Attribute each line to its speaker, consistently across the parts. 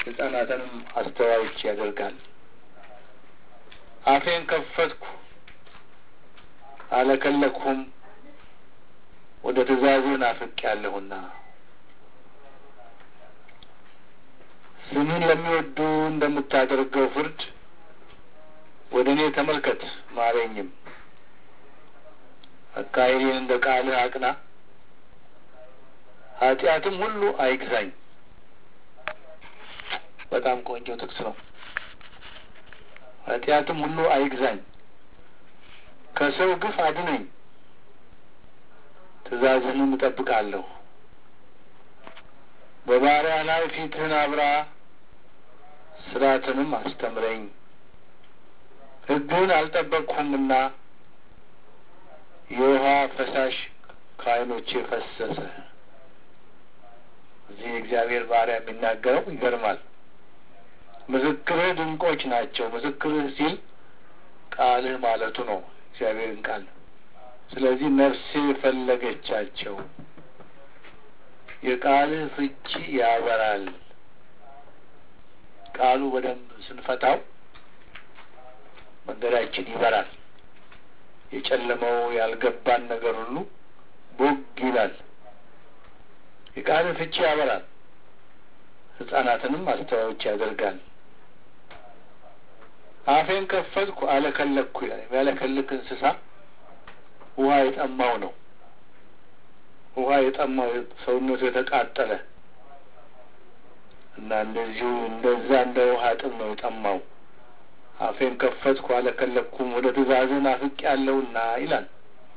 Speaker 1: ሕፃናትንም አስተዋዮች ያደርጋል። አፌን ከፈትኩ አለከለኩም፣ ወደ ትእዛዝህ ናፍቄአለሁና። ስምህን ለሚወዱ እንደምታደርገው ፍርድ ወደ እኔ ተመልከት ማረኝም። አካሄዴን እንደ ቃልህ አቅና፣ ኃጢአትም ሁሉ አይግዛኝ። በጣም ቆንጆ ጥቅስ ነው። ኃጢአትም ሁሉ አይግዛኝ፣ ከሰው ግፍ አድነኝ፣ ትእዛዝህንም እጠብቃለሁ። በባሪያ ላይ ፊትህን አብራ፣ ስርዓትንም አስተምረኝ። ሕግህን አልጠበቅሁምና የውሃ ፈሳሽ ከዓይኖቼ ፈሰሰ። እዚህ የእግዚአብሔር ባሪያ የሚናገረው ይገርማል። ምስክርህ ድንቆች ናቸው። ምስክርህ ሲል ቃልህ ማለቱ ነው፣ እግዚአብሔርን ቃል። ስለዚህ ነፍሴ ፈለገቻቸው። የቃልህ ፍቺ ያበራል። ቃሉ በደንብ ስንፈታው መንገዳችን ይበራል። የጨለመው ያልገባን ነገር ሁሉ ቦግ ይላል። የቃልህ ፍቺ ያበራል፣ ሕፃናትንም አስተዋዮች ያደርጋል። አፌን ከፈትኩ አለከለኩ ይላል። የሚያለከልክ እንስሳ ውሃ የጠማው ነው። ውሃ የጠማው ሰውነቱ የተቃጠለ እና እንደዚሁ እንደዛ እንደ ውሃ ጥም ነው የጠማው። አፌን ከፈትኩ አለከለኩም፣ ወደ ትእዛዝህ ናፍቄአለሁና ይላል።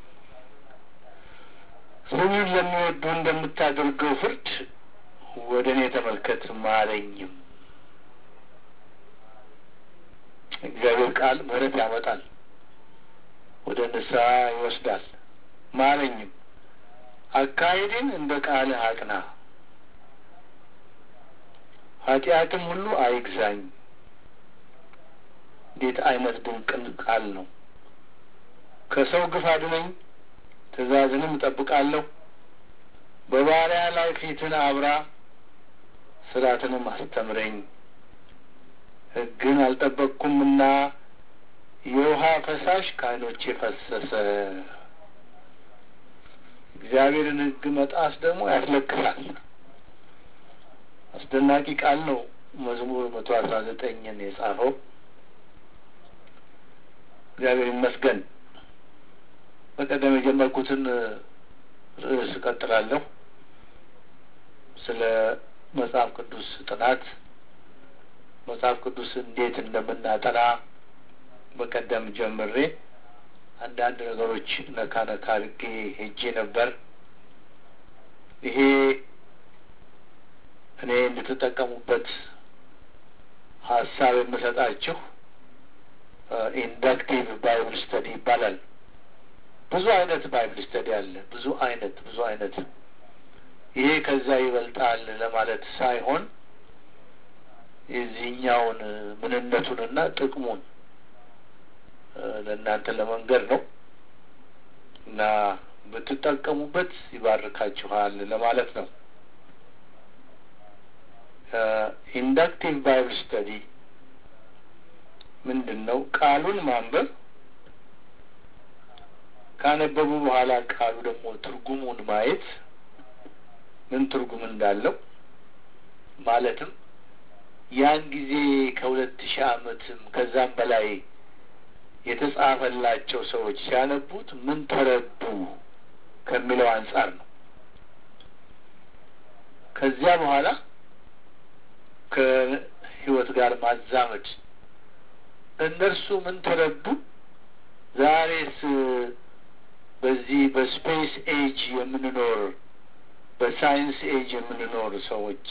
Speaker 1: ስምህን ለሚወዱ እንደምታደርገው ፍርድ ወደ እኔ ተመልከት ማረኝም። እግዚአብሔር ቃል ምሕረት ያመጣል፣ ወደ ንስሐ ይወስዳል። ማረኝም፣ አካሄድን እንደ ቃልህ አቅና፣ ኃጢአትም ሁሉ አይግዛኝ። እንዴት አይነት ድንቅን ቃል ነው! ከሰው ግፍ አድነኝ፣ ትእዛዝንም እጠብቃለሁ። በባሪያ ላይ ፊትን አብራ፣ ስርዓትንም አስተምረኝ። ሕግን አልጠበቅኩምና የውሃ ፈሳሽ ከዓይኖቼ ፈሰሰ። እግዚአብሔርን ሕግ መጣስ ደግሞ ያስለቅሳል። አስደናቂ ቃል ነው። መዝሙር መቶ አስራ ዘጠኝን የጻፈው እግዚአብሔር ይመስገን። በቀደም የጀመርኩትን ርዕስ እቀጥላለሁ። ስለ መጽሐፍ ቅዱስ ጥናት መጽሐፍ ቅዱስ እንዴት እንደምናጠና በቀደም ጀምሬ አንዳንድ ነገሮች ነካ ነካ አድርጌ ሄጄ ነበር። ይሄ እኔ እንድትጠቀሙበት ሀሳብ የምሰጣችሁ ኢንዳክቲቭ ባይብል ስተዲ ይባላል። ብዙ አይነት ባይብል ስተዲ አለ። ብዙ አይነት ብዙ አይነት ይሄ ከዛ ይበልጣል ለማለት ሳይሆን የዚህኛውን ምንነቱንና ጥቅሙን ለእናንተ ለመንገድ ነው እና ብትጠቀሙበት ይባርካችኋል ለማለት ነው። ኢንዳክቲቭ ባይብል ስተዲ ምንድን ነው? ቃሉን ማንበብ ካነበቡ በኋላ ቃሉ ደግሞ ትርጉሙን ማየት ምን ትርጉም እንዳለው ማለትም ያን ጊዜ ከሁለት ሺህ ዓመትም ከዛም በላይ የተጻፈላቸው ሰዎች ሲያነቡት ምን ተረዱ ከሚለው አንጻር ነው። ከዚያ በኋላ ከሕይወት ጋር ማዛመድ እነርሱ ምን ተረዱ፣ ዛሬስ በዚህ በስፔስ ኤጅ የምንኖር በሳይንስ ኤጅ የምንኖር ሰዎች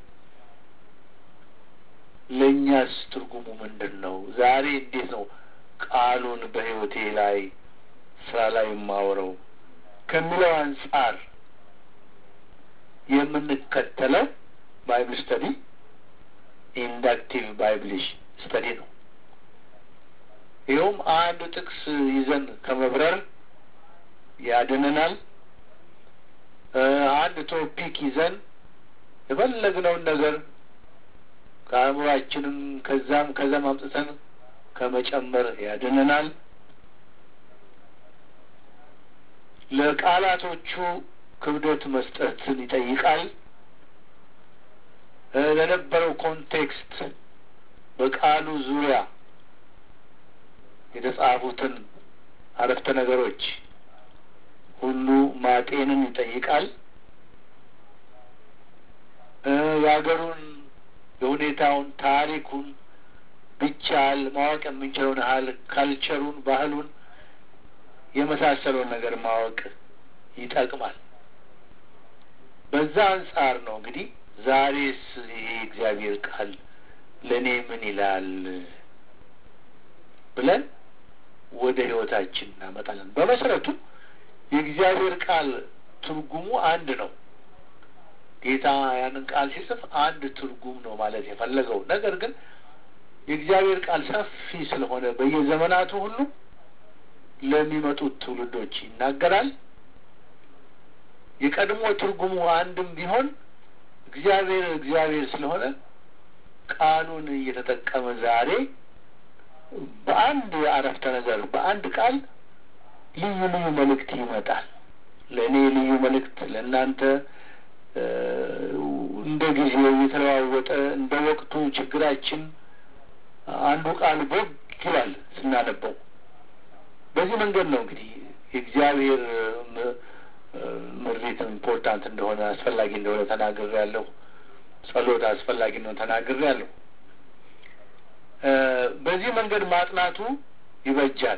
Speaker 1: ለእኛስ ትርጉሙ ምንድን ነው? ዛሬ እንዴት ነው ቃሉን በሕይወቴ ላይ ስራ ላይ የማውረው ከሚለው አንጻር የምንከተለው ባይብል ስተዲ ኢንዳክቲቭ ባይብሊሽ ስተዲ ነው። ይኸውም አንድ ጥቅስ ይዘን ከመብረር ያድነናል። አንድ ቶፒክ ይዘን የፈለግነውን ነገር ከአእምሯችንም ከዛም ከዛም አምጥተን ከመጨመር ያድነናል። ለቃላቶቹ ክብደት መስጠትን ይጠይቃል። ለነበረው ኮንቴክስት በቃሉ ዙሪያ የተጻፉትን አረፍተ ነገሮች ሁሉ ማጤንን ይጠይቃል። የሀገሩን የሁኔታውን፣ ታሪኩን ቢቻል ማወቅ የምንችለውን ያህል ካልቸሩን፣ ባህሉን የመሳሰለውን ነገር ማወቅ ይጠቅማል። በዛ አንጻር ነው እንግዲህ ዛሬስ ይሄ እግዚአብሔር ቃል ለእኔ ምን ይላል ብለን ወደ ሕይወታችን እናመጣለን። በመሰረቱ የእግዚአብሔር ቃል ትርጉሙ አንድ ነው። ጌታ ያንን ቃል ሲጽፍ አንድ ትርጉም ነው ማለት የፈለገው። ነገር ግን የእግዚአብሔር ቃል ሰፊ ስለሆነ በየዘመናቱ ሁሉ ለሚመጡት ትውልዶች ይናገራል። የቀድሞ ትርጉሙ አንድም ቢሆን እግዚአብሔር እግዚአብሔር ስለሆነ ቃሉን እየተጠቀመ ዛሬ በአንድ አረፍተ ነገር በአንድ ቃል ልዩ ልዩ መልእክት ይመጣል። ለእኔ ልዩ መልእክት፣ ለእናንተ እንደ ጊዜው የተለዋወጠ እንደ ወቅቱ ችግራችን አንዱ ቃል ቦግ ይላል ስናነበው። በዚህ መንገድ ነው እንግዲህ የእግዚአብሔር ምሪት ኢምፖርታንት እንደሆነ አስፈላጊ እንደሆነ ተናግሬ ያለሁ። ጸሎት አስፈላጊ እንደሆነ ተናግሬ ያለሁ። በዚህ መንገድ ማጥናቱ ይበጃል።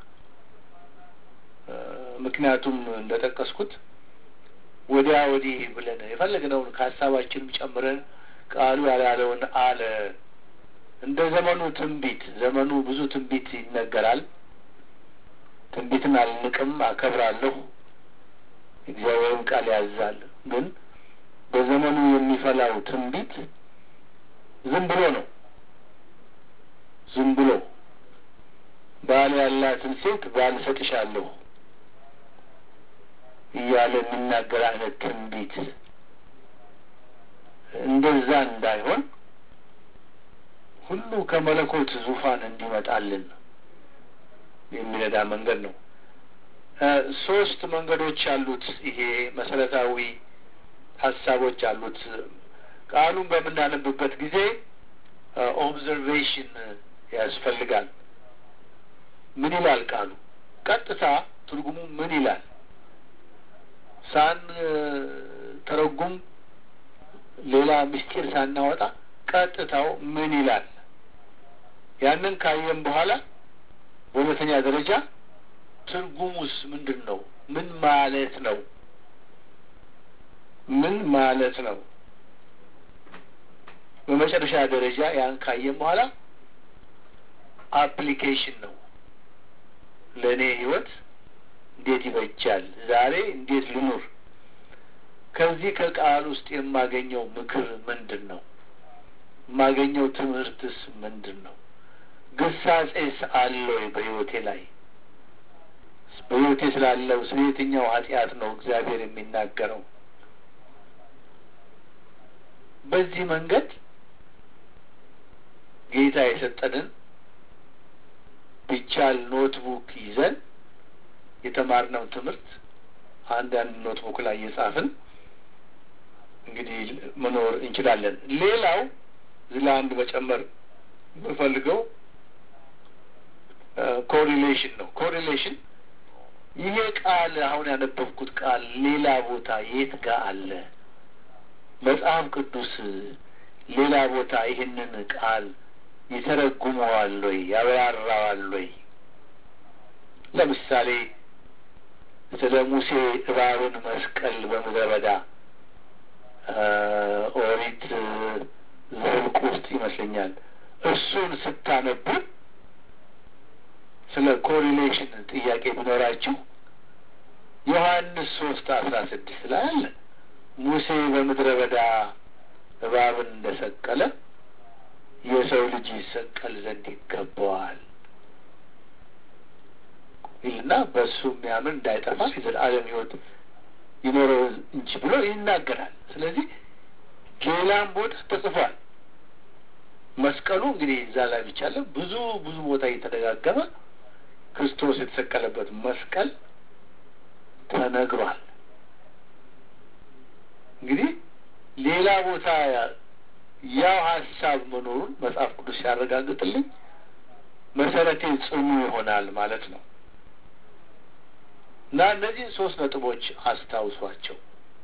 Speaker 1: ምክንያቱም እንደጠቀስኩት ወዲያ ወዲህ ብለን የፈለግነውን ከሀሳባችንም ጨምረን ቃሉ ያላለውን አለ እንደ ዘመኑ ትንቢት ዘመኑ ብዙ ትንቢት ይነገራል። ትንቢትን አልንቅም፣ አከብራለሁ። እግዚአብሔርም ቃል ያዛል። ግን በዘመኑ የሚፈላው ትንቢት ዝም ብሎ ነው። ዝም ብሎ ባል ያላትን ሴት ባል እሰጥሻለሁ እያለ የሚናገር አይነት ትንቢት እንደዛ እንዳይሆን ሁሉ ከመለኮት ዙፋን እንዲመጣልን የሚረዳ መንገድ ነው። ሶስት መንገዶች አሉት። ይሄ መሰረታዊ ሀሳቦች አሉት። ቃሉን በምናነብበት ጊዜ ኦብዘርቬሽን ያስፈልጋል። ምን ይላል ቃሉ? ቀጥታ ትርጉሙ ምን ይላል? ሳን ተረጉም ሌላ ምስጢር ሳናወጣ ቀጥታው ምን ይላል? ያንን ካየን በኋላ በሁለተኛ ደረጃ ትርጉሙስ ምንድን ነው? ምን ማለት ነው? ምን ማለት ነው? በመጨረሻ ደረጃ ያን ካየን በኋላ አፕሊኬሽን ነው። ለእኔ ህይወት እንዴት ይበጃል? ዛሬ እንዴት ልኑር? ከዚህ ከቃል ውስጥ የማገኘው ምክር ምንድን ነው? የማገኘው ትምህርትስ ምንድን ነው? ግሳጼስ አለ ወይ በህይወቴ ላይ? በህይወቴ ስላለው ስለ የትኛው ኃጢአት ነው እግዚአብሔር የሚናገረው? በዚህ መንገድ ጌታ የሰጠንን ቢቻል ኖትቡክ ይዘን የተማርነው ትምህርት አንዳንድ ኖትቡክ ላይ እየጻፍን እንግዲህ መኖር እንችላለን። ሌላው እዚህ ላይ አንድ መጨመር የምፈልገው ኮሪሌሽን ነው። ኮሪሌሽን ይሄ ቃል አሁን ያነበብኩት ቃል ሌላ ቦታ የት ጋር አለ? መጽሐፍ ቅዱስ ሌላ ቦታ ይህንን ቃል ይተረጉመዋል ወይ ያብራራዋል ወይ? ለምሳሌ ስለ ሙሴ እባብን መስቀል በምድረ በዳ ኦሪት ዘኍልቍ ውስጥ ይመስለኛል። እሱን ስታነቡ ስለ ኮሪሌሽን ጥያቄ ቢኖራችሁ ዮሐንስ ሶስት አስራ ስድስት ላይ አለ ሙሴ በምድረ በዳ እባብን እንደሰቀለ የሰው ልጅ ይሰቀል ዘንድ ይገባዋል ይልና በእሱ የሚያምን እንዳይጠፋ የዘላለም ሕይወት ይኖረው እንጂ ብሎ ይናገራል። ስለዚህ ሌላም ቦታ ተጽፏል። መስቀሉ እንግዲህ እዛ ላይ ብቻ አለ ብዙ ብዙ ቦታ እየተደጋገመ ክርስቶስ የተሰቀለበት መስቀል ተነግሯል። እንግዲህ ሌላ ቦታ ያው ሀሳብ መኖሩን መጽሐፍ ቅዱስ ሲያረጋግጥልኝ መሰረቴ ጽኑ ይሆናል ማለት ነው እና እነዚህን ሶስት ነጥቦች አስታውሷቸው።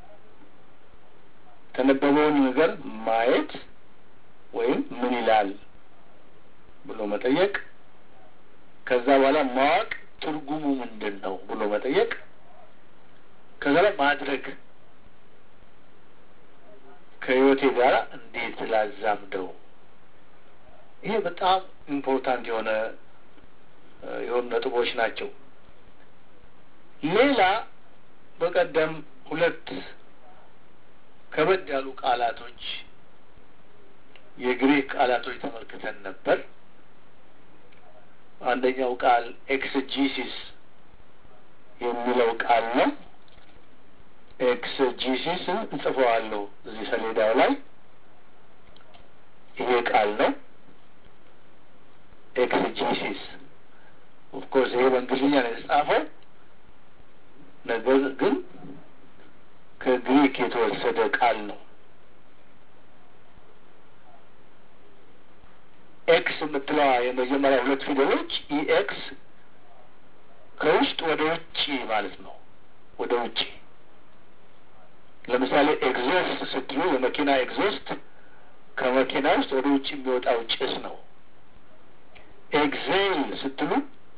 Speaker 1: የተነበበውን ነገር ማየት ወይም ምን ይላል ብሎ መጠየቅ፣ ከዛ በኋላ ማወቅ ትርጉሙ ምንድን ነው ብሎ መጠየቅ፣ ከዛ ላይ ማድረግ ከህይወቴ ጋር እንዴት ላዛምደው። ይሄ በጣም ኢምፖርታንት የሆነ የሆኑ ነጥቦች ናቸው። ሌላ በቀደም ሁለት ከበድ ያሉ ቃላቶች የግሪክ ቃላቶች ተመልክተን ነበር። አንደኛው ቃል ኤክስጂሲስ የሚለው ቃል ነው። ኤክስጂሲስ እንጽፈዋለሁ እዚህ ሰሌዳው ላይ ይሄ ቃል ነው። ኤክስጂሲስ ኦፍኮርስ ይሄ በእንግሊዝኛ ነው የተጻፈው፣ ነገር ግን ከግሪክ የተወሰደ ቃል ነው። ኤክስ የምትለዋ የመጀመሪያ ሁለት ፊደሎች ኢኤክስ ከውስጥ ወደ ውጭ ማለት ነው። ወደ ውጭ ለምሳሌ ኤግዞስት ስትሉ የመኪና ኤግዞስት ከመኪና ውስጥ ወደ ውጭ የሚወጣው ጭስ ነው። ኤግዜል ስትሉ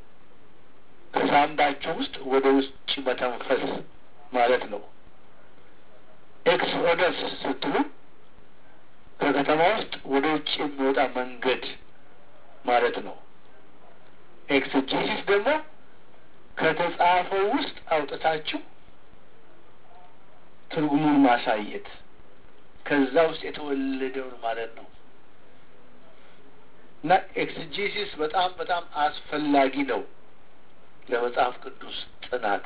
Speaker 1: ከሳምባቸው ውስጥ ወደ ውጭ መተንፈስ ማለት ነው። ኤክስኦደስ ስትሉ ከከተማ ውስጥ ወደ ውጭ የሚወጣ መንገድ ማለት ነው። ኤክስጂሲስ ደግሞ ከተጻፈው ውስጥ አውጥታችሁ ትርጉሙን ማሳየት ከዛ ውስጥ የተወለደውን ማለት ነው እና ኤክስጂሲስ በጣም በጣም አስፈላጊ ነው ለመጽሐፍ ቅዱስ ጥናት።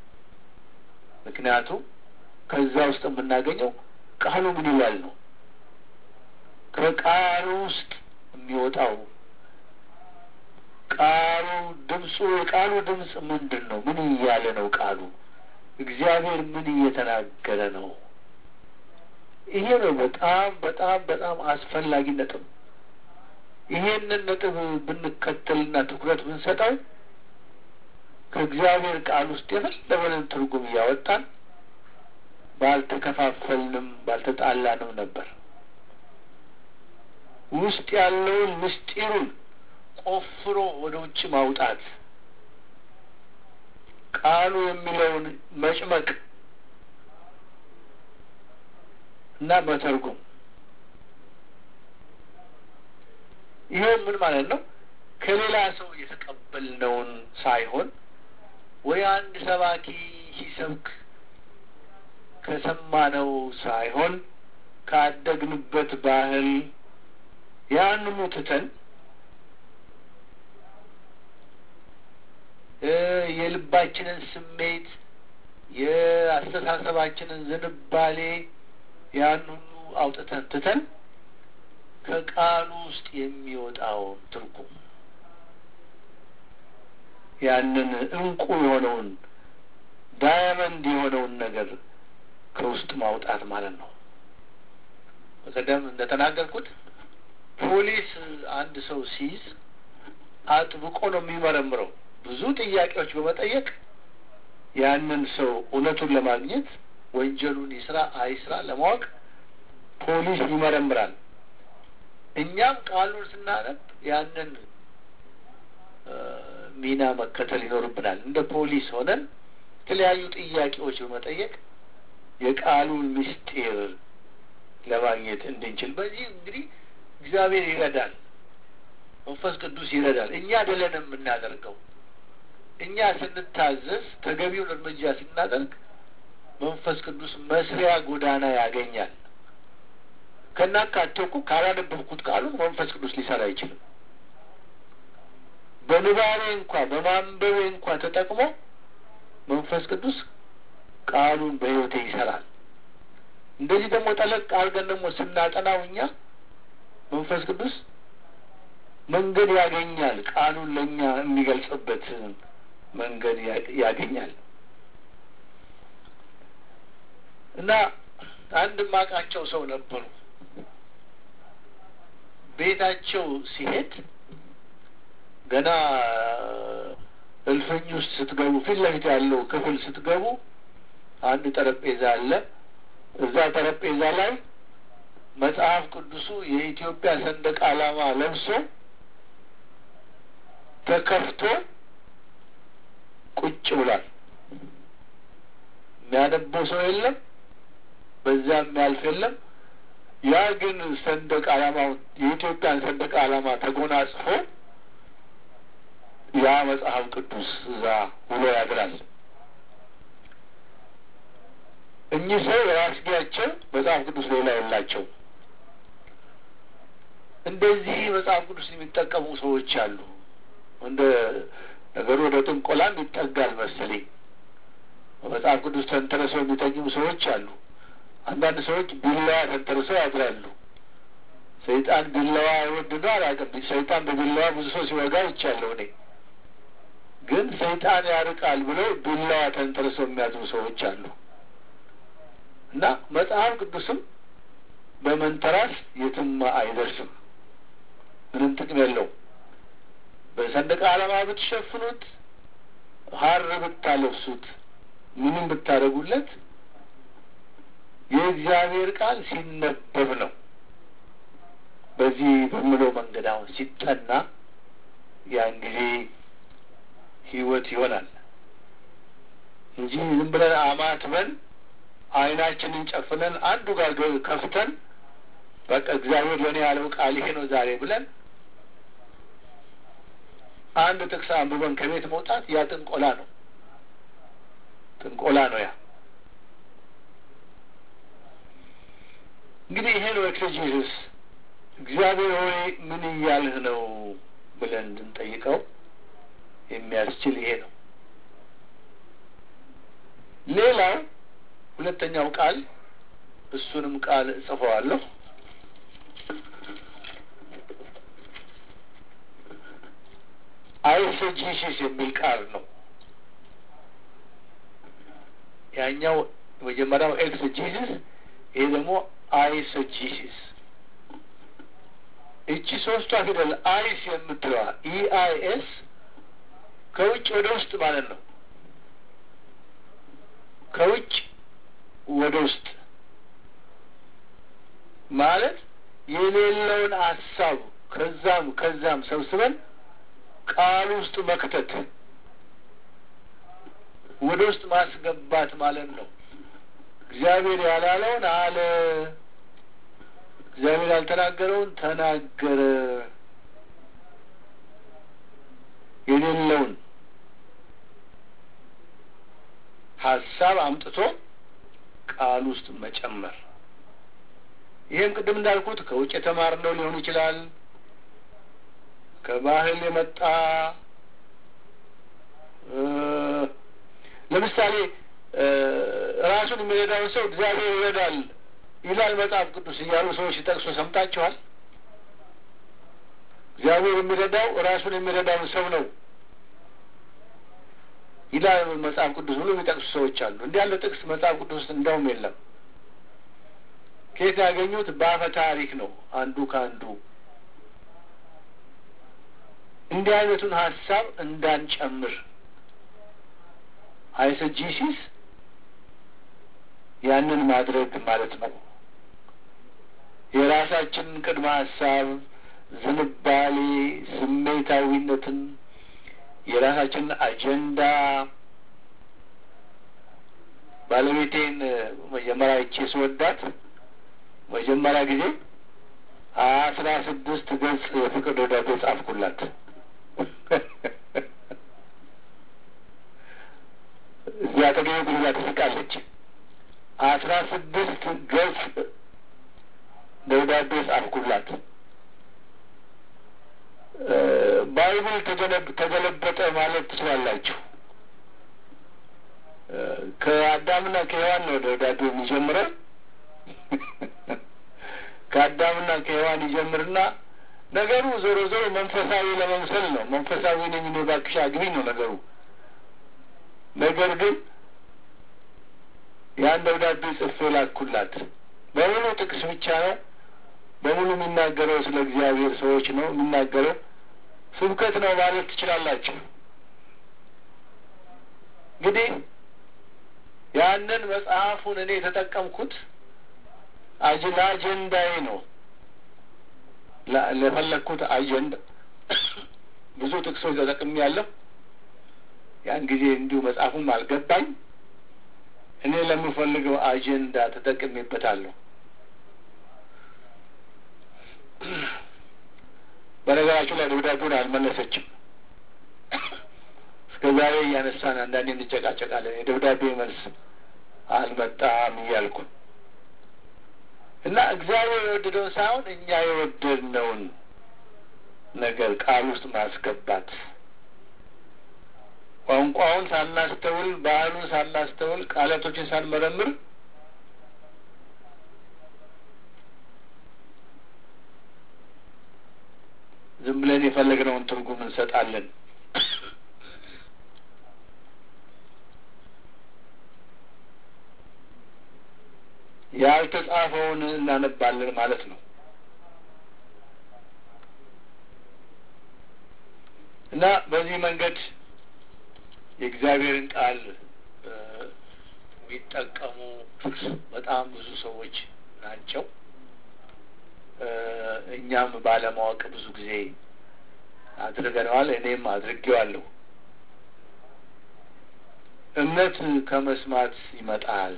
Speaker 1: ምክንያቱም ከዛ ውስጥ የምናገኘው ቃሉ ምን ይላል ነው። ከቃሉ ውስጥ የሚወጣው ቃሉ ድምፁ የቃሉ ድምፅ ምንድን ነው? ምን እያለ ነው ቃሉ? እግዚአብሔር ምን እየተናገረ ነው? ይሄ ነው በጣም በጣም በጣም አስፈላጊ ነጥብ። ይሄንን ነጥብ ብንከተልና ትኩረት ብንሰጠው ከእግዚአብሔር ቃል ውስጥ የፈለገንን ትርጉም እያወጣን ባልተከፋፈልንም ባልተጣላንም ነበር። ውስጥ ያለውን ምስጢሩን ቆፍሮ ወደ ውጭ ማውጣት፣ ቃሉ የሚለውን መጭመቅ እና መተርጎም። ይሄ ምን ማለት ነው? ከሌላ ሰው የተቀበልነውን ሳይሆን ወይ አንድ ሰባኪ ሲሰብክ ከሰማነው ሳይሆን ካደግንበት ባህል ያንኑ ትተን የልባችንን ስሜት የአስተሳሰባችንን ዝንባሌ ያን ሁሉ አውጥተን ትተን ከቃሉ ውስጥ የሚወጣውን ትርጉም ያንን እንቁ የሆነውን ዳያመንድ የሆነውን ነገር ከውስጥ ማውጣት ማለት ነው። በቀደም እንደተናገርኩት ፖሊስ አንድ ሰው ሲይዝ አጥብቆ ነው የሚመረምረው። ብዙ ጥያቄዎች በመጠየቅ ያንን ሰው እውነቱን ለማግኘት ወንጀሉን ይስራ አይስራ ለማወቅ ፖሊስ ይመረምራል። እኛም ቃሉን ስናነብ ያንን ሚና መከተል ይኖርብናል። እንደ ፖሊስ ሆነን የተለያዩ ጥያቄዎች በመጠየቅ የቃሉን ምስጢር ለማግኘት እንድንችል በዚህ እንግዲህ እግዚአብሔር ይረዳል፣ መንፈስ ቅዱስ ይረዳል። እኛ አይደለንም የምናደርገው። እኛ ስንታዘዝ ተገቢውን እርምጃ ስናደርግ መንፈስ ቅዱስ መስሪያ ጎዳና ያገኛል። ከናካቴው እኮ ካላነበብኩት ቃሉን መንፈስ ቅዱስ ሊሰራ አይችልም። በንባቤ እንኳ በማንበቤ እንኳ ተጠቅሞ መንፈስ ቅዱስ ቃሉን በሕይወቴ ይሰራል። እንደዚህ ደግሞ ጠለቅ አድርገን ደግሞ ስናጠናው እኛ መንፈስ ቅዱስ መንገድ ያገኛል። ቃሉን ለእኛ የሚገልጽበት መንገድ ያገኛል እና አንድ ማቃቸው ሰው ነበሩ። ቤታቸው ሲሄድ ገና እልፍኝ ውስጥ ስትገቡ ፊት ለፊት ያለው ክፍል ስትገቡ አንድ ጠረጴዛ አለ። እዛ ጠረጴዛ ላይ መጽሐፍ ቅዱሱ የኢትዮጵያ ሰንደቅ ዓላማ ለብሶ ተከፍቶ ቁጭ ብሏል። የሚያነበው ሰው የለም፣ በዛ የሚያልፍ የለም። ያ ግን ሰንደቅ ዓላማው የኢትዮጵያን ሰንደቅ ዓላማ ተጎናጽፎ ያ መጽሐፍ ቅዱስ እዛ ውሎ ያድራል። እኚህ ሰው ራስጌያቸው መጽሐፍ ቅዱስ ሌላ የላቸው። እንደዚህ መጽሐፍ ቅዱስ የሚጠቀሙ ሰዎች አሉ። እንደ ነገሩ ወደ ጥንቆላም ይጠጋል መሰለኝ። መጽሐፍ ቅዱስ ተንተርሰው የሚተኙም ሰዎች አሉ። አንዳንድ ሰዎች ቢላዋ ተንተርሰው ያድራሉ። ሰይጣን ቢላዋ አይወድ ነው አላውቅም። ሰይጣን በቢላዋ ብዙ ሰው ሲወጋ ይቻለሁ እኔ ግን ሰይጣን ያርቃል ብለው ቢላዋ ተንተርሰው የሚያድሩ ሰዎች አሉ። እና መጽሐፍ ቅዱስም በመንተራስ የትም አይደርስም። ምንም ጥቅም የለውም። በሰንደቅ ዓላማ ብትሸፍኑት፣ ሀር ብታለብሱት፣ ምንም ብታደርጉለት የእግዚአብሔር ቃል ሲነበብ ነው። በዚህ በምለው መንገድ አሁን ሲጠና ያን ጊዜ ህይወት ይሆናል እንጂ ዝም ብለን አማትበን አይናችንን ጨፍነን አንዱ ጋር ከፍተን በቃ እግዚአብሔር ለእኔ ያለው ቃል ይሄ ነው ዛሬ ብለን አንድ ጥቅስ አንብበን ከቤት መውጣት ያ ጥንቆላ ነው። ጥንቆላ ነው ያ። እንግዲህ ይሄ ነው ኤክሴጂሲስ። እግዚአብሔር ሆይ ምን እያልህ ነው ብለን እንድንጠይቀው የሚያስችል ይሄ ነው። ሌላው ሁለተኛው ቃል እሱንም ቃል እጽፈዋለሁ። አይሰጂሲስ የሚል ቃል ነው። ያኛው የመጀመሪያው ኤክስጂሲስ፣ ይሄ ደግሞ አይሰጂሲስ። እቺ ሶስቷ ፊደል አይስ የምትለዋ ኢአይኤስ ከውጭ ወደ ውስጥ ማለት ነው። ከውጭ ወደ ውስጥ ማለት የሌለውን ሀሳብ ከዛም ከዛም ሰብስበን ቃል ውስጥ መክተት ወደ ውስጥ ማስገባት ማለት ነው። እግዚአብሔር ያላለውን አለ፣ እግዚአብሔር ያልተናገረውን ተናገረ። የሌለውን ሀሳብ አምጥቶ ቃል ውስጥ መጨመር። ይህም ቅድም እንዳልኩት ከውጭ የተማርነው ሊሆን ይችላል። ከባህል የመጣ ለምሳሌ ራሱን የሚረዳውን ሰው እግዚአብሔር ይረዳል ይላል መጽሐፍ ቅዱስ እያሉ ሰዎች ሲጠቅሱ ሰምታችኋል። እግዚአብሔር የሚረዳው ራሱን የሚረዳውን ሰው ነው ይላል መጽሐፍ ቅዱስ ብሎ የሚጠቅሱ ሰዎች አሉ። እንዲህ ያለ ጥቅስ መጽሐፍ ቅዱስ ውስጥ እንደውም የለም። ከየት ያገኙት? በአፈ ታሪክ ነው አንዱ ከአንዱ እንዲህ አይነቱን ሀሳብ እንዳንጨምር አይሰጂሲስ ያንን ማድረግ ማለት ነው። የራሳችንን ቅድመ ሀሳብ፣ ዝንባሌ፣ ስሜታዊነትን፣ የራሳችንን አጀንዳ ባለቤቴን መጀመሪያ ይቼ ስወዳት መጀመሪያ ጊዜ አስራ ስድስት ገጽ የፍቅር ደብዳቤ ጻፍኩላት። እዚያ አጠገቤ ጉልላ ትስቃለች። አስራ ስድስት ገጽ ደብዳቤ ጻፍኩላት። ባይብል ተገለበጠ ማለት ትችላላችሁ። ከአዳምና ከሔዋን ነው ደብዳቤው የሚጀምረው። ከአዳምና ከሔዋን ይጀምርና ነገሩ ዞሮ ዞሮ መንፈሳዊ ለመምሰል ነው። መንፈሳዊ ነኝ እኔ እባክሽ አግቢኝ ነው ነገሩ። ነገር ግን ያን ደብዳቤ ጽፌ ላኩላት። በሙሉ ጥቅስ ብቻ ነው። በሙሉ የሚናገረው ስለ እግዚአብሔር ሰዎች ነው የሚናገረው። ስብከት ነው ማለት ትችላላችሁ። እንግዲህ ያንን መጽሐፉን እኔ የተጠቀምኩት ለአጀንዳዬ ነው ለፈለግኩት አጀንዳ ብዙ ጥቅሶች ተጠቅሜ ያለሁ ያን ጊዜ እንዲሁ መጽሐፉም አልገባኝ። እኔ ለምፈልገው አጀንዳ ተጠቅሜበታለሁ። በነገራችሁ ላይ ደብዳቤውን አልመለሰችም። እስከ ዛሬ እያነሳን አንዳንዴ እንጨቃጨቃለን። የደብዳቤ መልስ አልመጣም እያልኩ እና እግዚአብሔር የወደደውን ሳይሆን እኛ የወደድነውን ነገር ቃል ውስጥ ማስገባት ቋንቋውን ሳናስተውል፣ ባህሉን ሳናስተውል፣ ቃላቶችን ሳንመረምር ዝም ብለን የፈለግነውን ትርጉም እንሰጣለን። ያልተጻፈውን እናነባለን ማለት ነው እና በዚህ መንገድ የእግዚአብሔርን ቃል የሚጠቀሙ በጣም ብዙ ሰዎች ናቸው። እኛም ባለማወቅ ብዙ ጊዜ አድርገነዋል። እኔም አድርጌዋለሁ። እምነት ከመስማት ይመጣል፣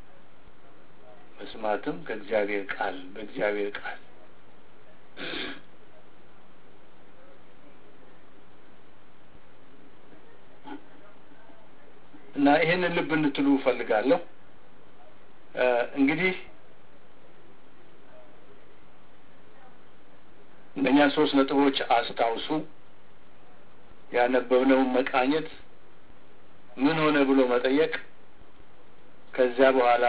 Speaker 1: መስማትም ከእግዚአብሔር ቃል በእግዚአብሔር ቃል እና ይህንን ልብ እንድትሉ እፈልጋለሁ። እንግዲህ እነኛን ሶስት ነጥቦች አስታውሱ። ያነበብነውን መቃኘት፣ ምን ሆነ ብሎ መጠየቅ፣ ከዚያ በኋላ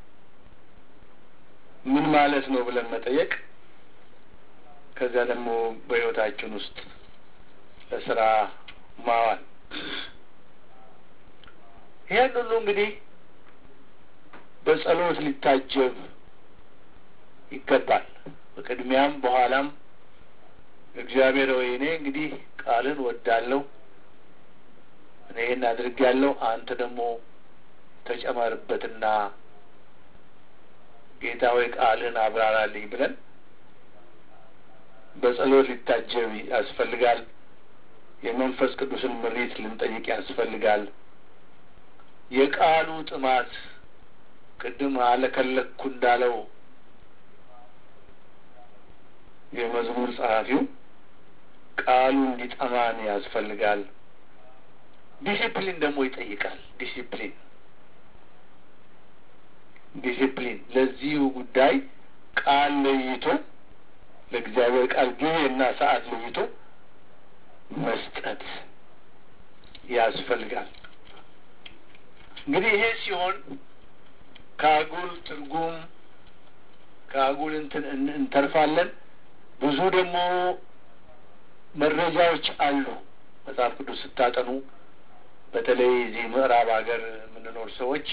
Speaker 1: ምን ማለት ነው ብለን መጠየቅ፣ ከዚያ ደግሞ በሕይወታችን ውስጥ ለስራ ማዋል ይሄን ሁሉ እንግዲህ በጸሎት ሊታጀብ ይገባል። በቅድሚያም በኋላም እግዚአብሔር ወይ እኔ እንግዲህ ቃልን ወዳለሁ፣ እኔ ይህን አድርጌያለሁ፣ አንተ ደግሞ ተጨመርበትና ጌታ ወይ ቃልን አብራራልኝ ብለን በጸሎት ሊታጀብ ያስፈልጋል። የመንፈስ ቅዱስን ምሪት ልንጠይቅ ያስፈልጋል። የቃሉ ጥማት ቅድም አለከለኩ እንዳለው የመዝሙር ጸሐፊው ቃሉ እንዲጠማን ያስፈልጋል። ዲሲፕሊን ደግሞ ይጠይቃል። ዲሲፕሊን ዲሲፕሊን ለዚሁ ጉዳይ ቃል ለይቶ ለእግዚአብሔር ቃል ጊዜና ሰዓት ለይቶ መስጠት ያስፈልጋል። እንግዲህ ይሄ ሲሆን ከአጉል ትርጉም ከአጉል እንትን እንተርፋለን። ብዙ ደግሞ መረጃዎች አሉ። መጽሐፍ ቅዱስ ስታጠኑ በተለይ እዚህ ምዕራብ ሀገር የምንኖር ሰዎች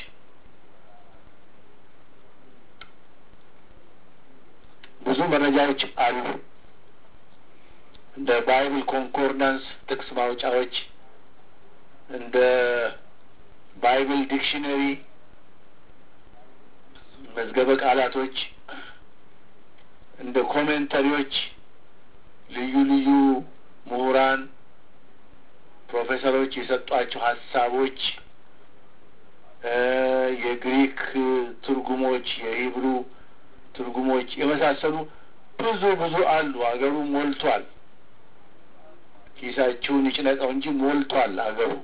Speaker 1: ብዙ መረጃዎች አሉ። እንደ ባይብል ኮንኮርዳንስ ጥቅስ ማውጫዎች፣ እንደ ባይብል ዲክሽነሪ መዝገበ ቃላቶች፣ እንደ ኮሜንተሪዎች ልዩ ልዩ ምሁራን ፕሮፌሰሮች የሰጧቸው ሀሳቦች፣ የግሪክ ትርጉሞች፣ የሂብሩ ትርጉሞች የመሳሰሉ ብዙ ብዙ አሉ። አገሩ ሞልቷል። ኪሳችሁን ይጭነቀው እንጂ ሞልቷል አገሩ።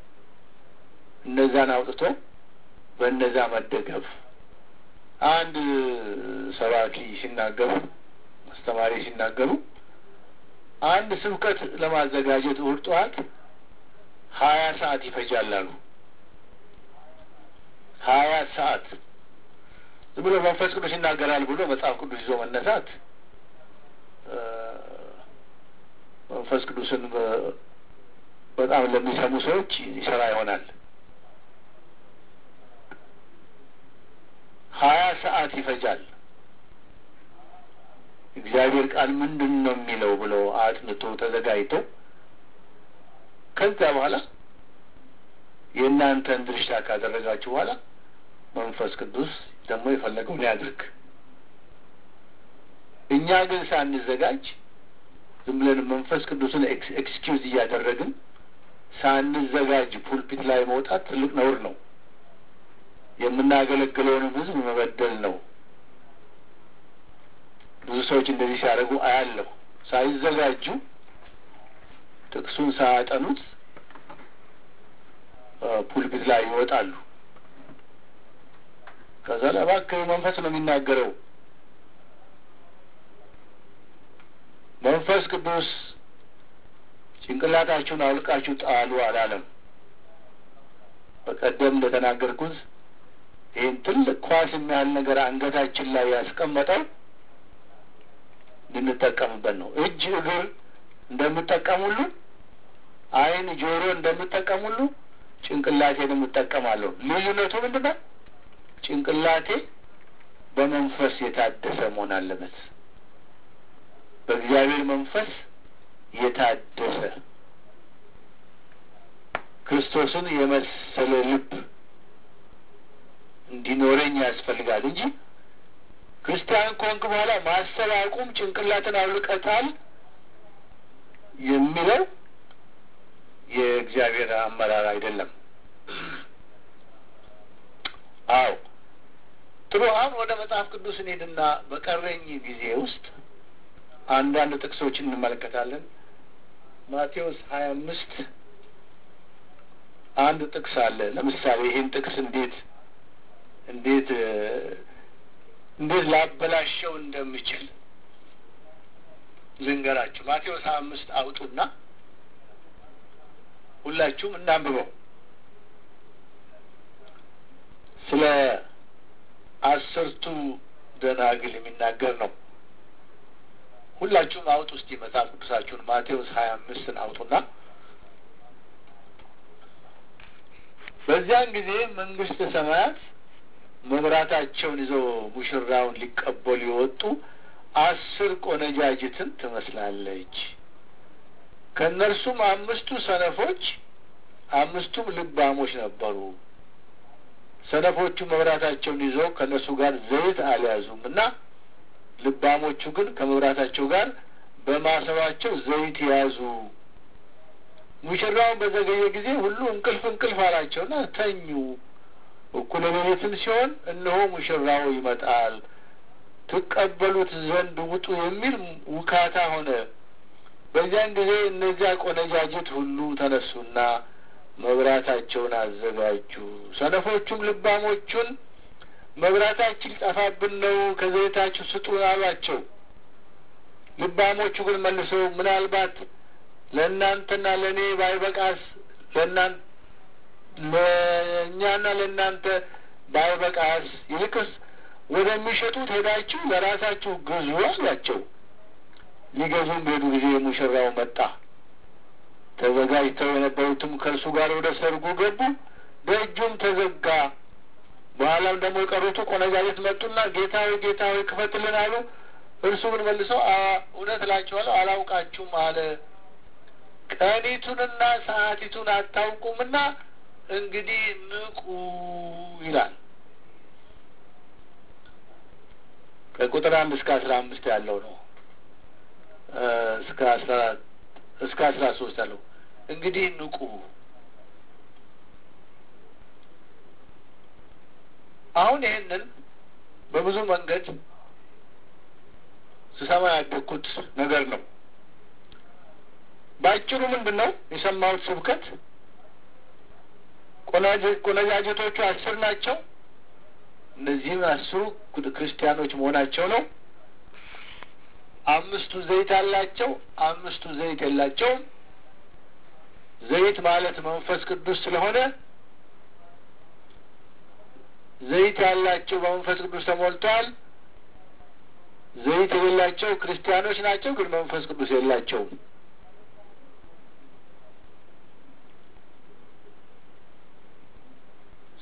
Speaker 1: እነዛን አውጥቶ በእነዛ መደገፍ አንድ ሰባኪ ሲናገሩ አስተማሪ ሲናገሩ አንድ ስብከት ለማዘጋጀት እሑድ ጠዋት ሀያ ሰዓት ይፈጃል አሉ። ሀያ ሰዓት ዝም ብሎ መንፈስ ቅዱስ ይናገራል ብሎ መጽሐፍ ቅዱስ ይዞ መነሳት መንፈስ ቅዱስን በጣም ለሚሰሙ ሰዎች ይሰራ ይሆናል። ሀያ ሰዓት ይፈጃል። እግዚአብሔር ቃል ምንድን ነው የሚለው ብለው አጥንቶ ተዘጋጅቶ ከዛ በኋላ የእናንተን ድርሻ ካደረጋችሁ በኋላ መንፈስ ቅዱስ ደግሞ የፈለገውን ያድርግ። እኛ ግን ሳንዘጋጅ ዝም ብለን መንፈስ ቅዱስን ኤክስኪውዝ እያደረግን ሳንዘጋጅ ፑልፒት ላይ መውጣት ትልቅ ነውር ነው። የምናገለግለውንም ሕዝብ መበደል ነው። ብዙ ሰዎች እንደዚህ ሲያደርጉ አያለሁ። ሳይዘጋጁ ጥቅሱን ሳያጠኑት ፑልፒት ላይ ይወጣሉ። ከዛ ላይ እባክህ መንፈስ ነው የሚናገረው መንፈስ ቅዱስ ጭንቅላታችሁን አውልቃችሁ ጣሉ አላለም። በቀደም እንደተናገርኩት ይህን ትልቅ ኳስ የሚያህል ነገር አንገታችን ላይ ያስቀመጠው እንድንጠቀምበት ነው። እጅ እግር እንደምጠቀሙሉ፣ ዓይን ጆሮ እንደምጠቀሙሉ ጭንቅላቴን የምጠቀማለሁ። ልዩነቱ ምንድን ነው? ጭንቅላቴ በመንፈስ የታደሰ መሆን አለበት። በእግዚአብሔር መንፈስ የታደሰ ክርስቶስን የመሰለ ልብ እንዲኖረኝ ያስፈልጋል እንጂ ክርስቲያን ከሆንክ በኋላ ማሰብ አቁም፣ ጭንቅላትን አውልቀታል የሚለው የእግዚአብሔር አመራር አይደለም። አዎ ጥሩ። አሁን ወደ መጽሐፍ ቅዱስ እንሄድና በቀረኝ ጊዜ ውስጥ አንዳንድ ጥቅሶችን እንመለከታለን። ማቴዎስ ሀያ አምስት አንድ ጥቅስ አለ። ለምሳሌ ይህን ጥቅስ እንዴት እንዴት እንዴት ላበላሸው እንደምችል ልንገራችሁ። ማቴዎስ ሀያ አምስት አውጡና ሁላችሁም እናንብበው። ስለ አስርቱ ደናግል የሚናገር ነው። ሁላችሁም አውጡ እስቲ መጽሐፍ ቅዱሳችሁን ማቴዎስ ሀያ አምስትን አውጡና በዚያን ጊዜ መንግስተ ሰማያት መብራታቸውን ይዘው ሙሽራውን ሊቀበሉ የወጡ አስር ቆነጃጅትን ትመስላለች። ከእነርሱም አምስቱ ሰነፎች፣ አምስቱም ልባሞች ነበሩ። ሰነፎቹ መብራታቸውን ይዘው ከእነርሱ ጋር ዘይት አልያዙም እና ልባሞቹ ግን ከመብራታቸው ጋር በማሰባቸው ዘይት ያዙ። ሙሽራውን በዘገየ ጊዜ ሁሉ እንቅልፍ እንቅልፍ አላቸውና ተኙ። እኩለ ሌሊትም ሲሆን እነሆ ሙሽራው ይመጣል፣ ትቀበሉት ዘንድ ውጡ የሚል ውካታ ሆነ። በዚያን ጊዜ እነዚያ ቆነጃጅት ሁሉ ተነሱና መብራታቸውን አዘጋጁ። ሰነፎቹም ልባሞቹን መብራታችን ሊጠፋብን ነው፣ ከዘይታችሁ ስጡን አሏቸው። ልባሞቹ ግን መልሰው ምናልባት ለእናንተና ለእኔ ባይበቃስ ለእናንተ ለእኛና ለእናንተ ባይበቃስ ይልቅስ ወደሚሸጡት ሄዳችሁ ለራሳችሁ ግዙ አሏቸው። ሊገዙም በሄዱ ጊዜ ሙሽራው መጣ። ተዘጋጅተው የነበሩትም ከእርሱ ጋር ወደ ሰርጉ ገቡ። ደጁም ተዘጋ። በኋላም ደግሞ የቀሩቱ ቆነጃጀት መጡና ጌታ ሆይ ጌታ ሆይ ክፈትልን አሉ። እርሱ ግን መልሰው እውነት እላችኋለሁ አላውቃችሁም አለ። ቀኒቱንና ሰዓቲቱን አታውቁምና እንግዲህ ንቁ ይላል። ከቁጥር አንድ እስከ አስራ አምስት ያለው ነው። እስከ አስራ እስከ አስራ ሶስት ያለው እንግዲህ ንቁ። አሁን ይሄንን በብዙ መንገድ ስሰማ ያደግኩት ነገር ነው። በአጭሩ ምንድን ነው የሰማሁት ስብከት? ቆነጃጀቶቹ አስር ናቸው። እነዚህም አስሩ ክርስቲያኖች መሆናቸው ነው። አምስቱ ዘይት አላቸው፣ አምስቱ ዘይት የላቸውም። ዘይት ማለት መንፈስ ቅዱስ ስለሆነ ዘይት ያላቸው በመንፈስ ቅዱስ ተሞልተዋል። ዘይት የሌላቸው ክርስቲያኖች ናቸው፣ ግን መንፈስ ቅዱስ የላቸውም።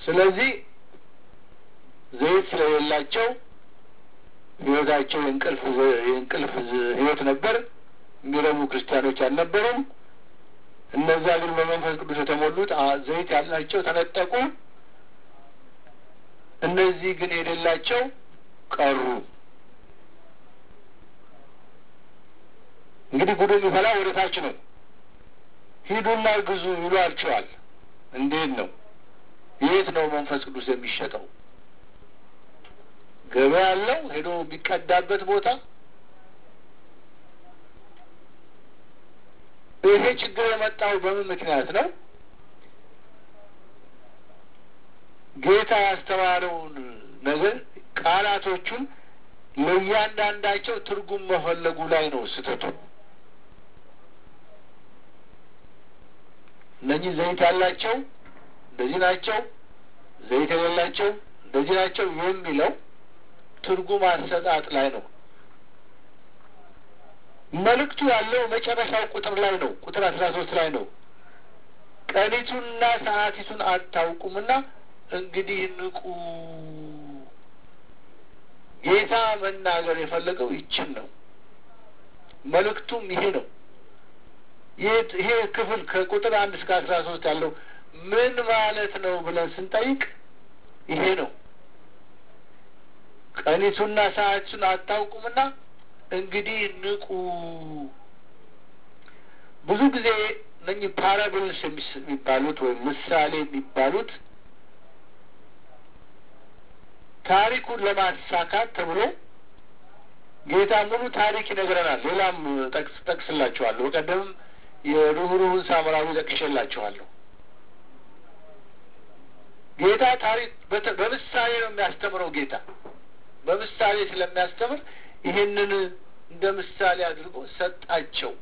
Speaker 1: ስለዚህ ዘይት ስለሌላቸው ህይወታቸው የእንቅልፍ የእንቅልፍ ህይወት ነበር። የሚረቡ ክርስቲያኖች አልነበሩም። እነዛ ግን በመንፈስ ቅዱስ የተሞሉት ዘይት ያላቸው ተነጠቁ። እነዚህ ግን የሌላቸው ቀሩ። እንግዲህ ጉዱ የሚፈላ ወደ ታች ነው። ሂዱና ግዙ ይሏቸዋል። እንዴት ነው? የት ነው መንፈስ ቅዱስ የሚሸጠው? ገበያ ያለው ሄዶ የሚቀዳበት ቦታ ይሄ ችግር የመጣው በምን ምክንያት ነው? ጌታ ያስተማረውን ነገር ቃላቶቹን ለእያንዳንዳቸው ትርጉም መፈለጉ ላይ ነው ስህተቱ። እነኚህ ዘይት ያላቸው እንደዚህ ናቸው፣ ዘይት የሌላቸው እንደዚህ ናቸው የሚለው ትርጉም አሰጣጥ ላይ ነው። መልእክቱ ያለው መጨረሻው ቁጥር ላይ ነው። ቁጥር አስራ ሶስት ላይ ነው። ቀኒቱንና ሰዓቲቱን አታውቁምና እንግዲህ ንቁ። ጌታ መናገር የፈለገው ይችን ነው። መልእክቱም ይሄ ነው። ይሄ ክፍል ከቁጥር አንድ እስከ አስራ ሶስት ያለው ምን ማለት ነው ብለን ስንጠይቅ ይሄ ነው። ቀኒቱና ሰዓቲቱን አታውቁምና እንግዲህ ንቁ። ብዙ ጊዜ እነኚህ ፓራብልስ የሚባሉት ወይም ምሳሌ የሚባሉት ታሪኩን ለማሳካት ተብሎ ጌታ ሙሉ ታሪክ ይነግረናል። ሌላም ጠቅስ ጠቅስላችኋለሁ። በቀደምም የርኅሩህን ሳምራዊ ጠቅሼላችኋለሁ። ጌታ ታሪክ በምሳሌ ነው የሚያስተምረው። ጌታ በምሳሌ ስለሚያስተምር ይሄንን እንደ ምሳሌ አድርጎ ሰጣቸው።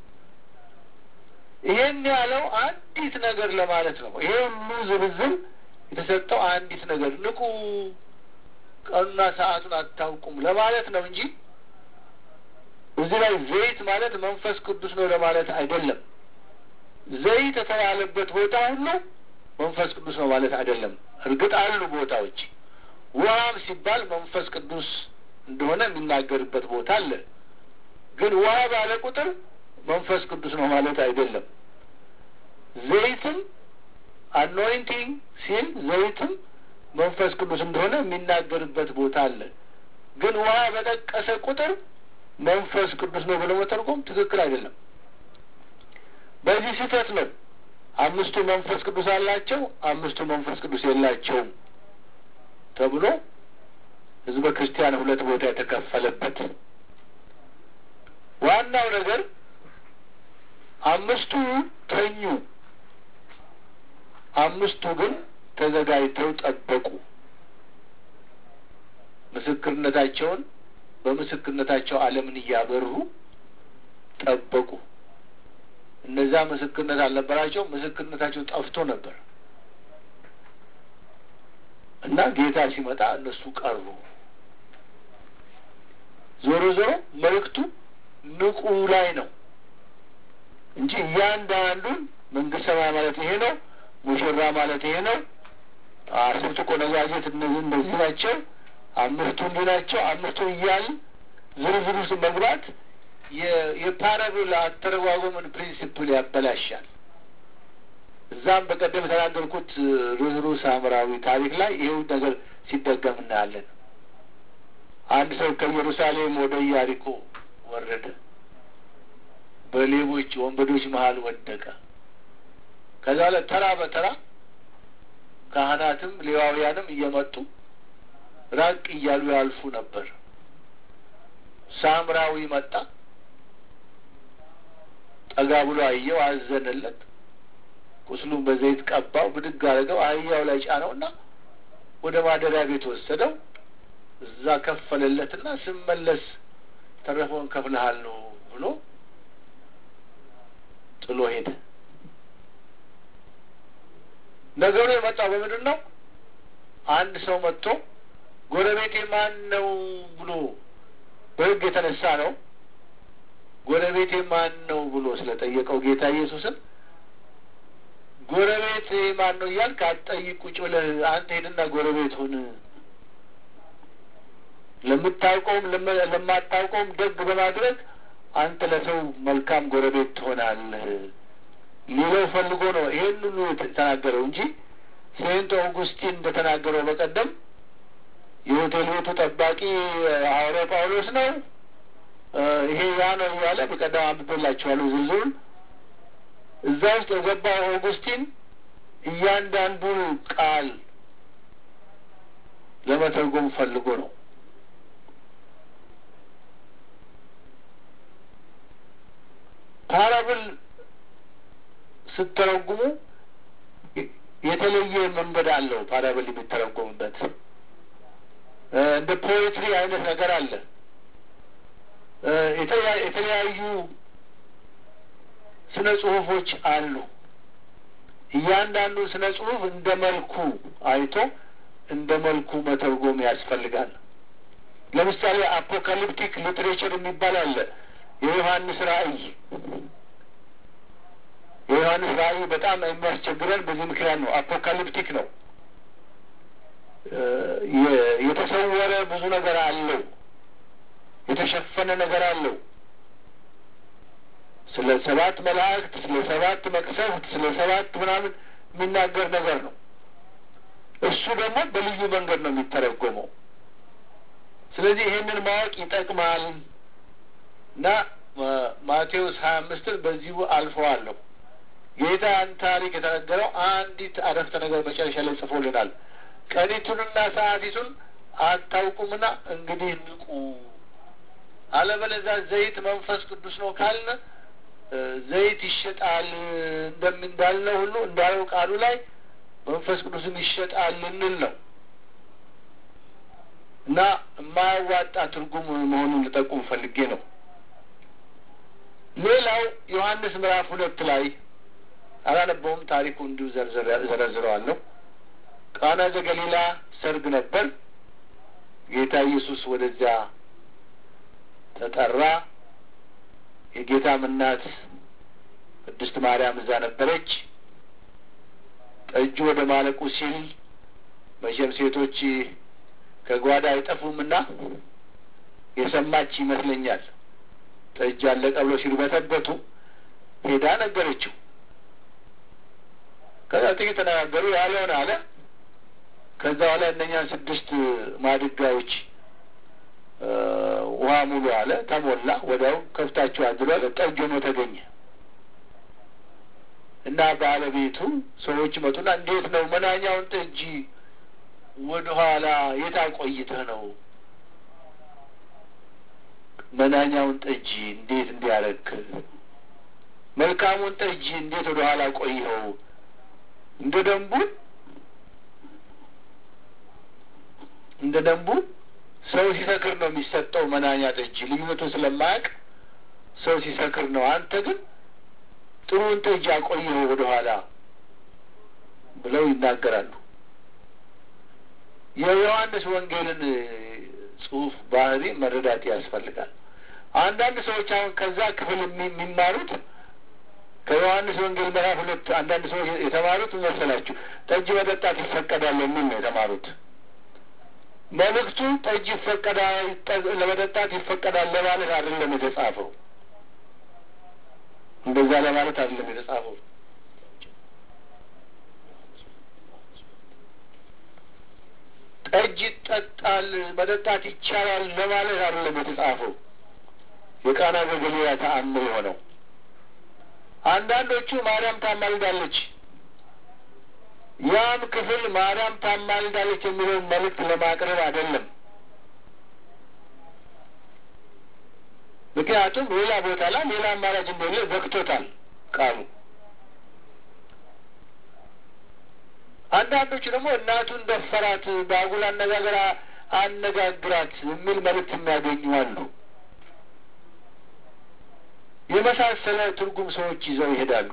Speaker 1: ይሄን ያለው አንዲት ነገር ለማለት ነው። ይሄ ሁሉ ዝርዝር የተሰጠው አንዲት ነገር ንቁ፣ ቀኑና ሰዓቱን አታውቁም ለማለት ነው እንጂ እዚህ ላይ ዘይት ማለት መንፈስ ቅዱስ ነው ለማለት አይደለም። ዘይት የተባለበት ቦታ ሁሉ መንፈስ ቅዱስ ነው ማለት አይደለም። እርግጥ አሉ ቦታዎች ውሃም ሲባል መንፈስ ቅዱስ እንደሆነ የሚናገርበት ቦታ አለ። ግን ውሃ ባለ ቁጥር መንፈስ ቅዱስ ነው ማለት አይደለም። ዘይትም አኖይንቲንግ ሲል ዘይትም መንፈስ ቅዱስ እንደሆነ የሚናገርበት ቦታ አለ። ግን ውሃ በጠቀሰ ቁጥር መንፈስ ቅዱስ ነው ብሎ መተርጎም ትክክል አይደለም። በዚህ ስህተት ነው አምስቱ መንፈስ ቅዱስ አላቸው፣ አምስቱ መንፈስ ቅዱስ የላቸውም ተብሎ ህዝበ ክርስቲያን ሁለት ቦታ የተከፈለበት ዋናው ነገር አምስቱ ተኙ፣ አምስቱ ግን ተዘጋጅተው ጠበቁ። ምስክርነታቸውን በምስክርነታቸው ዓለምን እያበሩ ጠበቁ። እነዛ ምስክርነት አልነበራቸው፣ ምስክርነታቸው ጠፍቶ ነበር እና ጌታ ሲመጣ እነሱ ቀሩ። ዞሮ ዞሮ መልእክቱ ንቁ ላይ ነው እንጂ እያንዳንዱን መንግስት ሰማይ ማለት ይሄ ነው፣ ሙሽራ ማለት ይሄ ነው፣ አስርቱ ቆነጃጀት እነዚህ እንደዚህ ናቸው፣ አምስቱ እንዲህ ናቸው፣ አምስቱ እያል ዝርዝር ውስጥ መግባት የፓራቦል አተረጓጎምን ፕሪንሲፕል ያበላሻል። እዛም በቀደም የተናገርኩት ርኅሩህ ሳምራዊ ታሪክ ላይ ይኸው ነገር ሲደገም እናያለን። አንድ ሰው ከኢየሩሳሌም ወደ ኢያሪኮ ወረደ። በሌቦች ወንበዶች መሀል ወደቀ። ከዛ ላይ ተራ በተራ ካህናትም ሌዋውያንም እየመጡ ራቅ እያሉ ያልፉ ነበር። ሳምራዊ መጣ። ጠጋ ብሎ አየው፣ አዘነለት። ቁስሉን በዘይት ቀባው፣ ብድግ አድርገው አህያው ላይ ጫነውና ወደ ማደሪያ ቤት ወሰደው። እዛ ከፈለለትና ስመለስ ተረፈውን ከፍልሃል ነው ብሎ ጥሎ ሄደ። ነገሩ የመጣው በምንድን ነው? አንድ ሰው መጥቶ ጎረቤቴ ማን ነው ብሎ በሕግ የተነሳ ነው ጎረቤቴ ማን ነው ብሎ ስለጠየቀው ጌታ ኢየሱስን ጎረቤት ማን ነው እያልክ አትጠይቅ። ቁጭ ብለህ አንተ ሄድና ጎረቤት ሁን። ለምታውቀውም ለማታውቀውም ደግ በማድረግ አንተ ለሰው መልካም ጎረቤት ትሆናለህ ሊለው ፈልጎ ነው ይሄን ሁሉ የተናገረው እንጂ ሴንት ኦጉስቲን እንደተናገረው በቀደም የሆቴል ቤቱ ጠባቂ ሐዋርያ ጳውሎስ ነው፣ ይሄ ያ ነው እያለ በቀደም አንብቤላችኋለሁ ዝርዝሩን። እዛ ውስጥ የገባው ኦጉስቲን እያንዳንዱን ቃል ለመተርጎም ፈልጎ ነው። ፓራብል ስትተረጉሙ የተለየ መንገድ አለው። ፓራብል የሚተረጎምበት እንደ ፖኤትሪ አይነት ነገር አለ። የተለያዩ ስነ ጽሁፎች አሉ። እያንዳንዱ ስነ ጽሁፍ እንደ መልኩ አይቶ እንደ መልኩ መተርጎም ያስፈልጋል። ለምሳሌ አፖካሊፕቲክ ሊትሬቸር የሚባል አለ። የዮሐንስ ራእይ የዮሐንስ ራእይ በጣም የሚያስቸግረን በዚህ ምክንያት ነው። አፖካሊፕቲክ ነው። የተሰወረ ብዙ ነገር አለው። የተሸፈነ ነገር አለው። ስለ ሰባት መላእክት፣ ስለ ሰባት መቅሰፍት፣ ስለ ሰባት ምናምን የሚናገር ነገር ነው። እሱ ደግሞ በልዩ መንገድ ነው የሚተረጎመው። ስለዚህ ይሄንን ማወቅ ይጠቅማል እና ማቴዎስ ሀያ አምስትን በዚሁ አልፈዋለሁ። ጌታ ያን ታሪክ የተነገረው አንዲት አረፍተ ነገር መጨረሻ ላይ ጽፎልናል። ቀኒቱንና ሰዓቲቱን አታውቁምና እንግዲህ ንቁ፣ አለበለዚያ ዘይት መንፈስ ቅዱስ ነው ካልን ዘይት ይሸጣል እንደምንዳልነው ሁሉ እንዳለው ቃሉ ላይ መንፈስ ቅዱስም ይሸጣል ልንል ነው እና የማያዋጣ ትርጉም መሆኑን ልጠቁም ፈልጌ ነው። ሌላው ዮሐንስ ምዕራፍ ሁለት ላይ አላነበውም፣ ታሪኩ እንዲሁ ዘረዝረዋለሁ። ቃና ዘገሊላ ሰርግ ነበር። ጌታ ኢየሱስ ወደዚያ ተጠራ። የጌታም እናት ቅድስት ማርያም እዛ ነበረች። ጠጁ ወደ ማለቁ ሲል መቼም ሴቶች ከጓዳ አይጠፉምና የሰማች ይመስለኛል። ጠጅ አለቀ ብሎ ሲርበተበቱ ሄዳ ነገረችው። ከዛ ጥቂት ተነጋገሩ። ያለውን አለ። ከዛ በኋላ እነኛን ስድስት ማድጋዎች ውሃ ሙሉ አለ። ተሞላ። ወዲያው ከፍታችሁ አድሮ አለ። ጠጅ ሆኖ ተገኘ እና ባለቤቱ ሰዎች መጡና እንዴት ነው መናኛውን ጠጅ ወደ ኋላ የት አቆይተህ ነው መናኛውን ጠጅ እንዴት እንዲያረግ መልካሙን ጠጅ እንዴት ወደ ኋላ ቆይኸው? እንደ ደንቡ እንደ ደንቡ ሰው ሲሰክር ነው የሚሰጠው መናኛ ጠጅ። ልዩነቱን ስለማያውቅ ሰው ሲሰክር ነው። አንተ ግን ጥሩውን ጠጅ አቆየኸው ወደ ኋላ ብለው ይናገራሉ። የዮሐንስ ወንጌልን ጽሑፍ ባህሪ መረዳት ያስፈልጋል። አንዳንድ ሰዎች አሁን ከዛ ክፍል የሚማሩት ከዮሐንስ ወንጌል ምዕራፍ ሁለት አንዳንድ ሰዎች የተማሩት መሰላችሁ ጠጅ መጠጣት ይፈቀዳል የሚል ነው የተማሩት። መልእክቱ ጠጅ ይፈቀዳል ለመጠጣት ይፈቀዳል ለማለት አይደለም የተጻፈው። እንደዛ ለማለት አይደለም የተጻፈው። ጠጅ ይጠጣል መጠጣት ይቻላል ለማለት አይደለም የተጻፈው። የቃና ዘገሊላ ተአምር የሆነው አንዳንዶቹ ማርያም ታማልዳለች፣ ያም ክፍል ማርያም ታማልዳለች የሚለውን መልእክት ለማቅረብ አይደለም። ምክንያቱም ሌላ ቦታ ላይ ሌላ አማራጭ እንደሌለ ዘግቶታል ቃሉ። አንዳንዶቹ ደግሞ እናቱን ደፈራት፣ በአጉል አነጋገር አነጋግራት የሚል መልእክት የሚያገኙ አሉ። የመሳሰለ ትርጉም ሰዎች ይዘው ይሄዳሉ።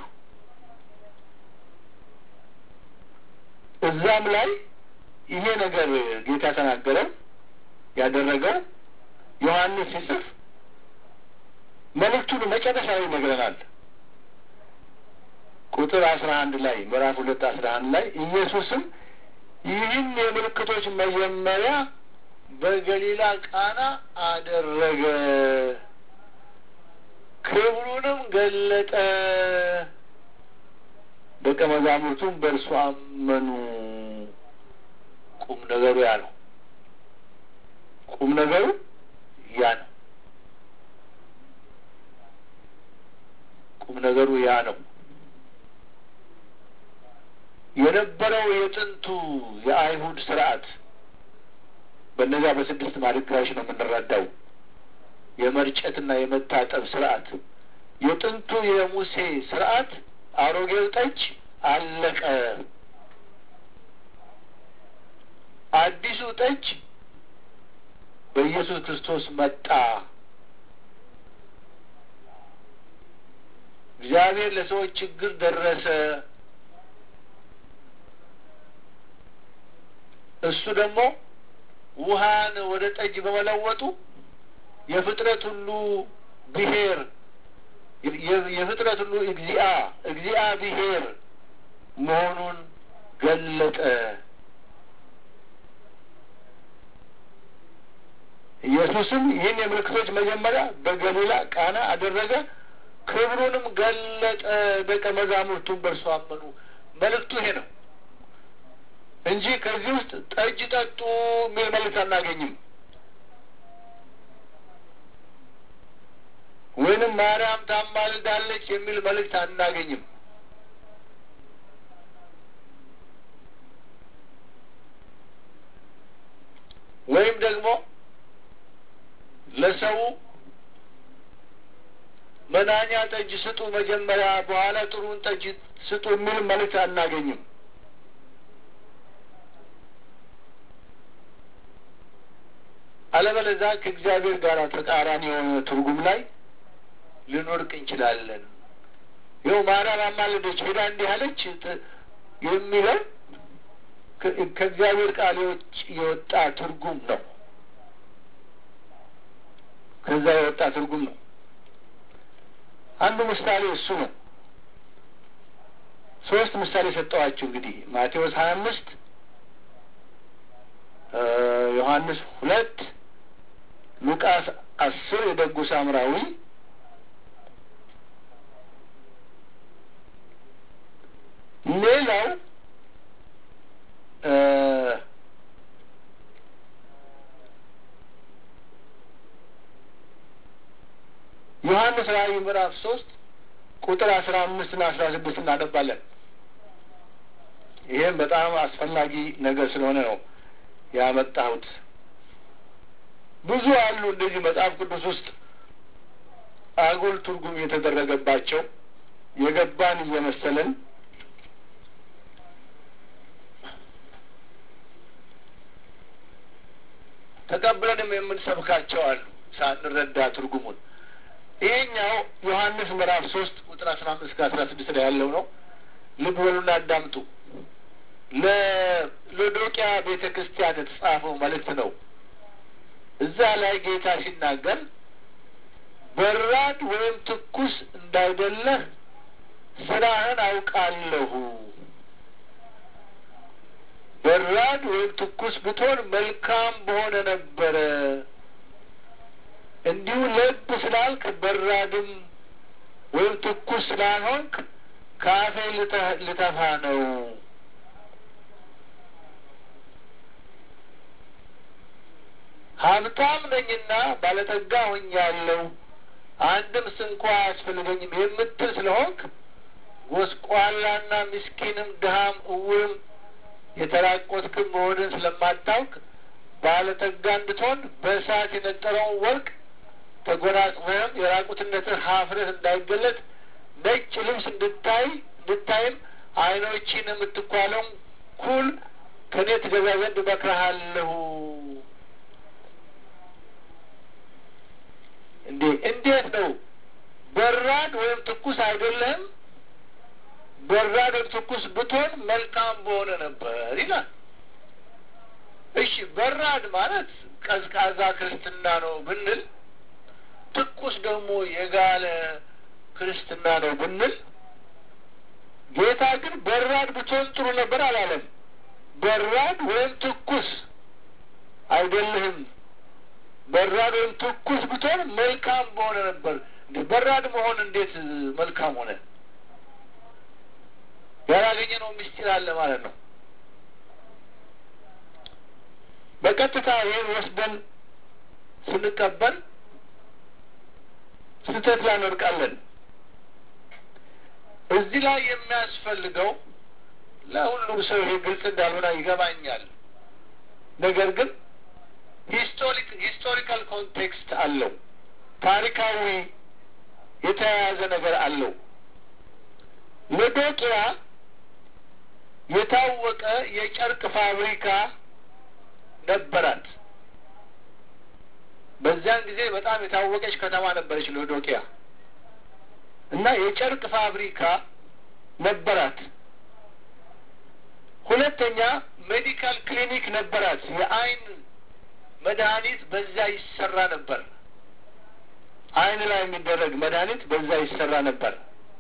Speaker 1: እዛም ላይ ይሄ ነገር ጌታ ተናገረው ያደረገው ዮሐንስ ሲጽፍ መልእክቱን መጨረሻ ላይ ይነግረናል። ቁጥር አስራ አንድ ላይ ምዕራፍ ሁለት አስራ አንድ ላይ ኢየሱስም ይህን የምልክቶች መጀመሪያ በገሊላ ቃና አደረገ፣ ክብሩንም ገለጠ፣ ደቀ መዛሙርቱም በእርሱ አመኑ። ቁም ነገሩ ያ ነው። ቁም ነገሩ ያ ነው። ቁም ነገሩ ያ ነው። የነበረው የጥንቱ የአይሁድ ስርዓት በእነዚያ በስድስት ማድጋዎች ነው የምንረዳው። የመርጨትና የመታጠብ ስርዓት የጥንቱ የሙሴ ስርዓት አሮጌው ጠጅ አለቀ። አዲሱ ጠጅ በኢየሱስ ክርስቶስ መጣ። እግዚአብሔር ለሰዎች ችግር ደረሰ። እሱ ደግሞ ውሃን ወደ ጠጅ በመለወጡ የፍጥረት ሁሉ ብሔር የፍጥረት ሁሉ እግዚአ እግዚአ ብሔር መሆኑን ገለጠ። ኢየሱስም ይህን የምልክቶች መጀመሪያ በገሊላ ቃና አደረገ፣ ክብሩንም ገለጠ፣ ደቀ መዛሙርቱን በእርሱ አመኑ። መልእክቱ ይሄ ነው እንጂ ከዚህ ውስጥ ጠጅ ጠጡ የሚል መልእክት አናገኝም። ወይንም ማርያም ታማልዳለች የሚል መልእክት አናገኝም። ወይም ደግሞ ለሰው መናኛ ጠጅ ስጡ መጀመሪያ፣ በኋላ ጥሩን ጠጅ ስጡ የሚል መልእክት አናገኝም። አለበለዚያ ከእግዚአብሔር ጋር ተቃራኒ የሆነ ትርጉም ላይ ልንወድቅ እንችላለን። ይኸው ማርያም አማለደች ሄዳ እንዲህ አለች የሚለው ከእግዚአብሔር ቃል የወጣ ትርጉም ነው። ከዛ የወጣ ትርጉም ነው። አንዱ ምሳሌ እሱ ነው። ሶስት ምሳሌ ሰጠዋችሁ። እንግዲህ ማቴዎስ ሀያ አምስት ዮሐንስ ሁለት ሉቃስ አስር የደጉ ሳምራዊ ሌላው ዮሐንስ ራእይ ምዕራፍ ሶስት ቁጥር አስራ አምስት ና አስራ ስድስት እናነባለን። ይህም በጣም አስፈላጊ ነገር ስለሆነ ነው ያመጣሁት። ብዙ አሉ እንደዚህ መጽሐፍ ቅዱስ ውስጥ አጉል ትርጉም የተደረገባቸው የገባን እየመሰለን ተቀብለንም የምንሰብካቸው አሉ ሳንረዳ ትርጉሙን። ይሄኛው ዮሐንስ ምዕራፍ ሶስት ቁጥር አስራ አምስት ከአስራ ስድስት ላይ ያለው ነው። ልብ በሉና አዳምጡ። ለሎዶቅያ ቤተ ክርስቲያን የተጻፈው መልእክት ነው። እዛ ላይ ጌታ ሲናገር በራድ ወይም ትኩስ እንዳይደለህ ስራህን አውቃለሁ። በራድ ወይም ትኩስ ብትሆን መልካም በሆነ ነበረ። እንዲሁ ለብ ስላልክ በራድም ወይም ትኩስ ስላልሆንክ ከአፌ ልተፋ ነው። ሀብታም ነኝና ባለጠጋ ሆኛለሁ፣ አንድም ስንኳ አያስፈልገኝም የምትል ስለሆንክ ጎስቋላና ምስኪንም ድሃም እውርም የተራቆትክም መሆንን ስለማታውቅ ባለጠጋ እንድትሆን በእሳት የነጠረውን ወርቅ ተጎናጽፈህም የራቁትነትህ ሀፍረት እንዳይገለጥ ነጭ ልብስ እንድታይ እንድታይም ዓይኖችን የምትኳለውን ኩል ከእኔ ትገዛ ዘንድ እመክርሃለሁ። እንዴ እንዴት ነው? በራድ ወይም ትኩስ አይደለህም? በራድ ወይም ትኩስ ብትሆን መልካም በሆነ ነበር ይላል። እሺ በራድ ማለት ቀዝቃዛ ክርስትና ነው ብንል፣ ትኩስ ደግሞ የጋለ ክርስትና ነው ብንል ጌታ ግን በራድ ብትሆን ጥሩ ነበር አላለም። በራድ ወይም ትኩስ አይደለህም። በራድ ወይም ትኩስ ብትሆን መልካም በሆነ ነበር። በራድ መሆን እንዴት መልካም ሆነ? ያላገኘነው ምስጢር አለ ማለት ነው። በቀጥታ ይህን ወስደን ስንቀበል ስህተት ላይ እንወድቃለን። እዚህ ላይ የሚያስፈልገው ለሁሉም ሰው ይሄ ግልጽ እንዳልሆነ ይገባኛል። ነገር ግን ሂስቶሪክ ሂስቶሪካል ኮንቴክስት አለው። ታሪካዊ የተያያዘ ነገር አለው። ሎዶቅያ የታወቀ የጨርቅ ፋብሪካ ነበራት። በዚያን ጊዜ በጣም የታወቀች ከተማ ነበረች ሎዶቅያ እና የጨርቅ ፋብሪካ ነበራት። ሁለተኛ ሜዲካል ክሊኒክ ነበራት። የአይን መድኃኒት በዛ ይሰራ ነበር። አይን ላይ የሚደረግ መድኃኒት በዛ ይሰራ ነበር።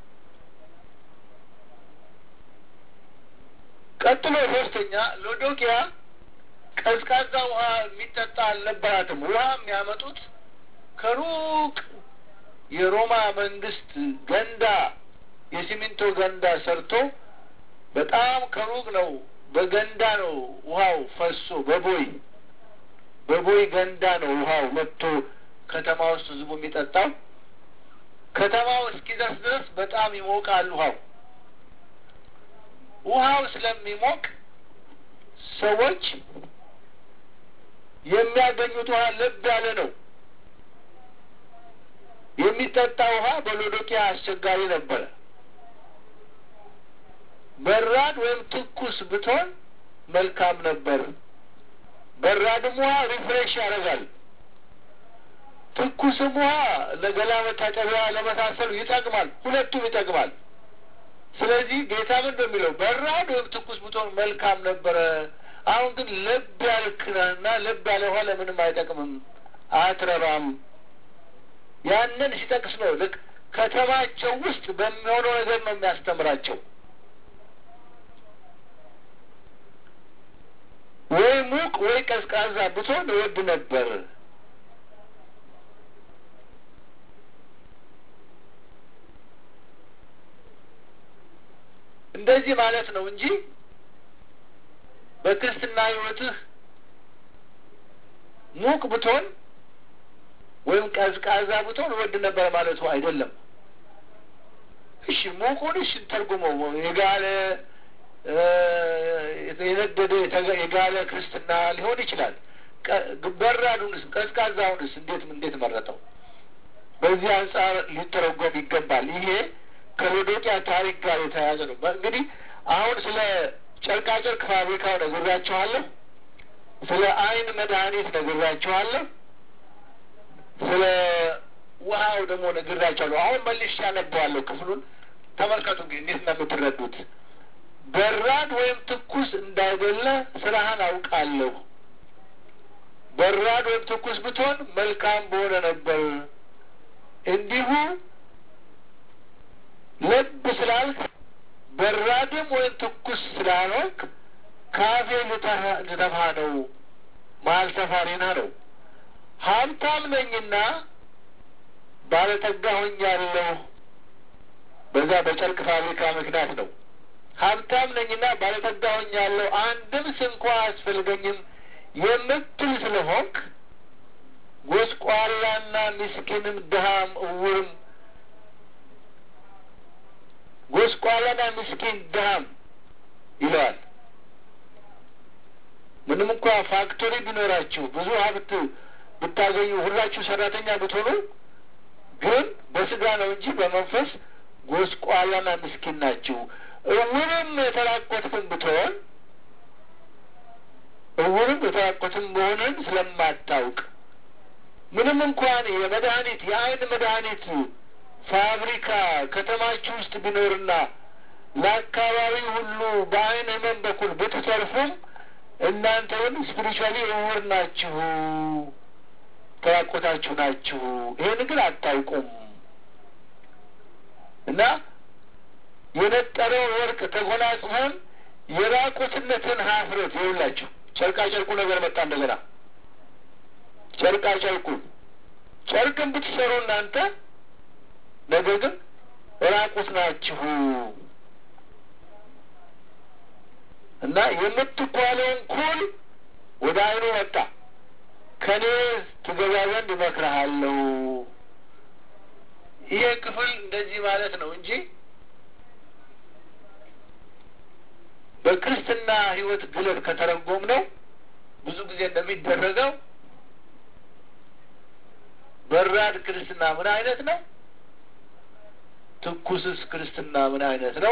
Speaker 1: ቀጥሎ ሶስተኛ ሎዶቅያ ቀዝቃዛ ውሃ የሚጠጣ አልነበራትም። ውሃ የሚያመጡት ከሩቅ የሮማ መንግስት ገንዳ የሲሚንቶ ገንዳ ሰርቶ በጣም ከሩቅ ነው። በገንዳ ነው ውሃው ፈሶ በቦይ በቦይ ገንዳ ነው ውሃው መጥቶ ከተማ ውስጥ ህዝቡ የሚጠጣው። ከተማው እስኪደርስ ድረስ በጣም ይሞቃል ውሃው። ውሃው ስለሚሞቅ ሰዎች የሚያገኙት ውሃ ለብ ያለ ነው። የሚጠጣ ውሃ በሎዶቅያ አስቸጋሪ ነበረ። በራድ ወይም ትኩስ ብትሆን መልካም ነበር። በራድም ውሃ ሪፍሬሽ ያደርጋል። ትኩስም ውሃ ለገላ መታጠቢያ ለመሳሰሉ ይጠቅማል። ሁለቱም ይጠቅማል። ስለዚህ ጌታ ምን እንደሚለው በራድ ወይም ትኩስ ብትሆን መልካም ነበረ። አሁን ግን ለብ ያልክና ለብ ያለ ውሃ ለምንም አይጠቅምም፣ አትረባም። ያንን ሲጠቅስ ነው ልክ ከተማቸው ውስጥ በሚሆነው ነገር ነው የሚያስተምራቸው። ወይ ሙቅ ወይ ቀዝቃዛ ብትሆን እወድ ነበር። እንደዚህ ማለት ነው እንጂ በክርስትና ሕይወትህ ሙቅ ብትሆን ወይም ቀዝቃዛ ብትሆን እወድ ነበር ማለቱ አይደለም። እሺ ሙቁን እሺ ተርጉመው የጋለ የነደደ የጋለ ክርስትና ሊሆን ይችላል። በራዱንስ ቀዝቃዛውንስ እንዴት እንዴት መረጠው? በዚህ አንጻር ሊተረጎም ይገባል። ይሄ ከሎዶቅያ ታሪክ ጋር የተያያዘ ነው። እንግዲህ አሁን ስለ ጨርቃጨርቅ ፋብሪካው ነግሬያችኋለሁ። ስለ አይን መድኃኒት ነግሬያችኋለሁ። ስለ ውሃው ደግሞ ነግሬያችኋለሁ። አሁን መልሼ ያነበዋለሁ ክፍሉን ተመልከቱ እንግዲህ እንዴት እንደምትረዱት። በራድ ወይም ትኩስ እንዳይደለ ስራህን አውቃለሁ። በራድ ወይም ትኩስ ብትሆን መልካም በሆነ ነበር። እንዲሁ ልብ ስላልክ በራድም ወይም ትኩስ ስላልሆንክ ካፌ ልተፋ ነው ማልተፋሪና ነው። ሀብታም ነኝና ባለጠጋ ሆኛለሁ። በዛ በጨርቅ ፋብሪካ ምክንያት ነው። ሀብታም ነኝና ባለጠጋ ሆኛለሁ፣ አንድም ስንኳ አያስፈልገኝም የምትል ስለሆንክ ጎስቋላና ምስኪንም ድሃም እውርም ጎስቋላና ምስኪን ድሃም ይለዋል። ምንም እንኳ ፋክቶሪ ቢኖራችሁ ብዙ ሀብት ብታገኙ ሁላችሁ ሰራተኛ ብትሆኑ ግን በስጋ ነው እንጂ በመንፈስ ጎስቋላና ምስኪን ናችሁ። እውርም የተራቆትክን ብትሆን እውርም የተራቆትን መሆንን ስለማታውቅ ምንም እንኳን የመድኃኒት የአይን መድኃኒት ፋብሪካ ከተማችሁ ውስጥ ቢኖርና ለአካባቢ ሁሉ በአይን ህመም በኩል ብትተርፉም እናንተ ግን ስፒሪቹዋሊ እውር ናችሁ፣ ተራቆታችሁ ናችሁ። ይህን ግን አታውቁም እና የነጠረውን ወርቅ ተጎናጽፈን የራቁትነትን ሀፍረት ይውላችሁ። ጨርቃ ጨርቁ ነገር መጣ እንደገና። ጨርቃ ጨርቁን ጨርቅን ብትሰሩ እናንተ ነገር ግን ራቁት ናችሁ እና የምትኳለውን ኩል ወደ አይኑ መጣ። ከኔ ትገባ ዘንድ እመክርሃለሁ። ይሄ ክፍል እንደዚህ ማለት ነው እንጂ በክርስትና ሕይወት ግለት ከተረጎም ነው ብዙ ጊዜ እንደሚደረገው በራድ ክርስትና ምን አይነት ነው? ትኩስስ ክርስትና ምን አይነት ነው?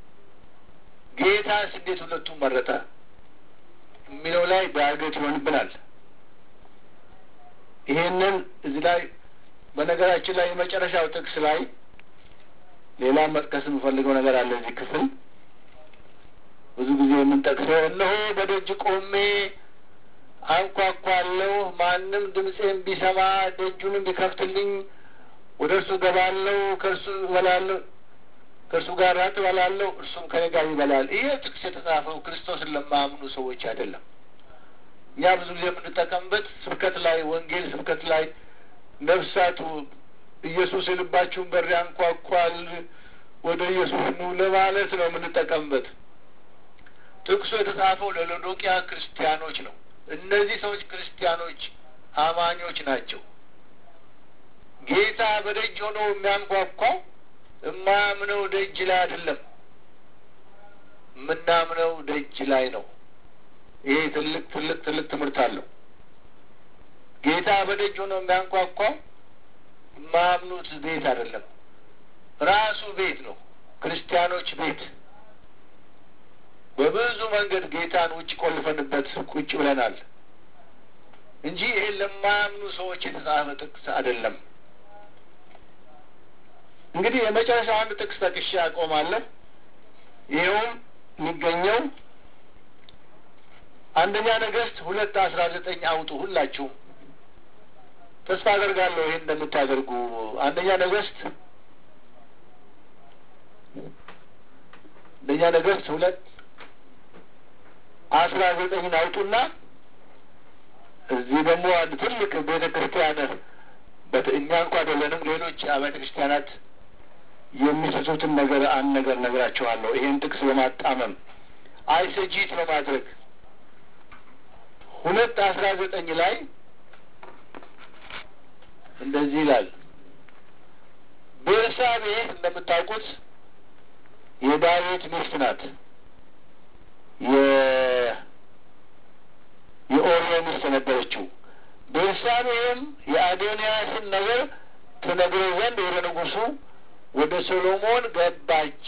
Speaker 1: ጌታስ እንዴት ሁለቱም መረጠ የሚለው ላይ ዳገት ይሆንብናል። ይሄንን እዚህ ላይ በነገራችን ላይ የመጨረሻው ጥቅስ ላይ ሌላ መጥቀስ የምፈልገው ነገር አለ። እዚህ ክፍል ብዙ ጊዜ የምንጠቅሰው እነሆ በደጅ ቆሜ አንኳኳለሁ፣ ማንም ድምፄን ቢሰማ ደጁንም ቢከፍትልኝ ወደ እርሱ ገባለሁ፣ ከእርሱ እበላለሁ፣ ከእርሱ ጋር ራት እበላለሁ፣ እርሱም ከኔ ጋር ይበላል። ይሄ ጥቅስ የተጻፈው ክርስቶስን ለማያምኑ ሰዎች አይደለም። እኛ ብዙ ጊዜ የምንጠቀምበት ስብከት ላይ ወንጌል ስብከት ላይ ነፍሳቱ ኢየሱስ የልባችሁን በር ያንኳኳል ወደ ኢየሱስ ኑ ለማለት ነው የምንጠቀምበት። ጥቅሱ የተጻፈው ለሎዶቅያ ክርስቲያኖች ነው። እነዚህ ሰዎች ክርስቲያኖች አማኞች ናቸው። ጌታ በደጅ ሆኖ የሚያንኳኳው የማያምነው ደጅ ላይ አይደለም፣ የምናምነው ደጅ ላይ ነው። ይሄ ትልቅ ትልቅ ትልቅ ትምህርት አለው። ጌታ በደጅ ሆኖ የሚያንኳኳው የማያምኑት ቤት አይደለም፣ ራሱ ቤት ነው። ክርስቲያኖች ቤት በብዙ መንገድ ጌታን ውጭ ቆልፈንበት ቁጭ ብለናል እንጂ ይሄ ለማያምኑ ሰዎች የተጻፈ ጥቅስ አይደለም። እንግዲህ የመጨረሻው አንድ ጥቅስ ጠቅሼ አቆማለሁ። ይኸውም የሚገኘው አንደኛ ነገሥት ሁለት አስራ ዘጠኝ አውጡ ሁላችሁም ተስፋ አደርጋለሁ ይህን እንደምታደርጉ። አንደኛ ነገሥት አንደኛ ነገሥት ሁለት አስራ ዘጠኝን አውጡና እዚህ ደግሞ አንድ ትልቅ ቤተ ክርስቲያን እኛ እንኳ አይደለንም ሌሎች አብያተ ክርስቲያናት የሚሰጡትን ነገር አንድ ነገር ነግራቸዋለሁ። ይሄን ጥቅስ በማጣመም አይሰጂት በማድረግ ሁለት አስራ ዘጠኝ ላይ እንደዚህ ይላል። ቤርሳቤ እንደምታውቁት የዳዊት ሚስት ናት። የኦርዮ ሚስት ነበረችው። ቤርሳቤህም የአዶንያስን ነገር ትነግረው ዘንድ ወደ ንጉሡ ወደ ሶሎሞን ገባች።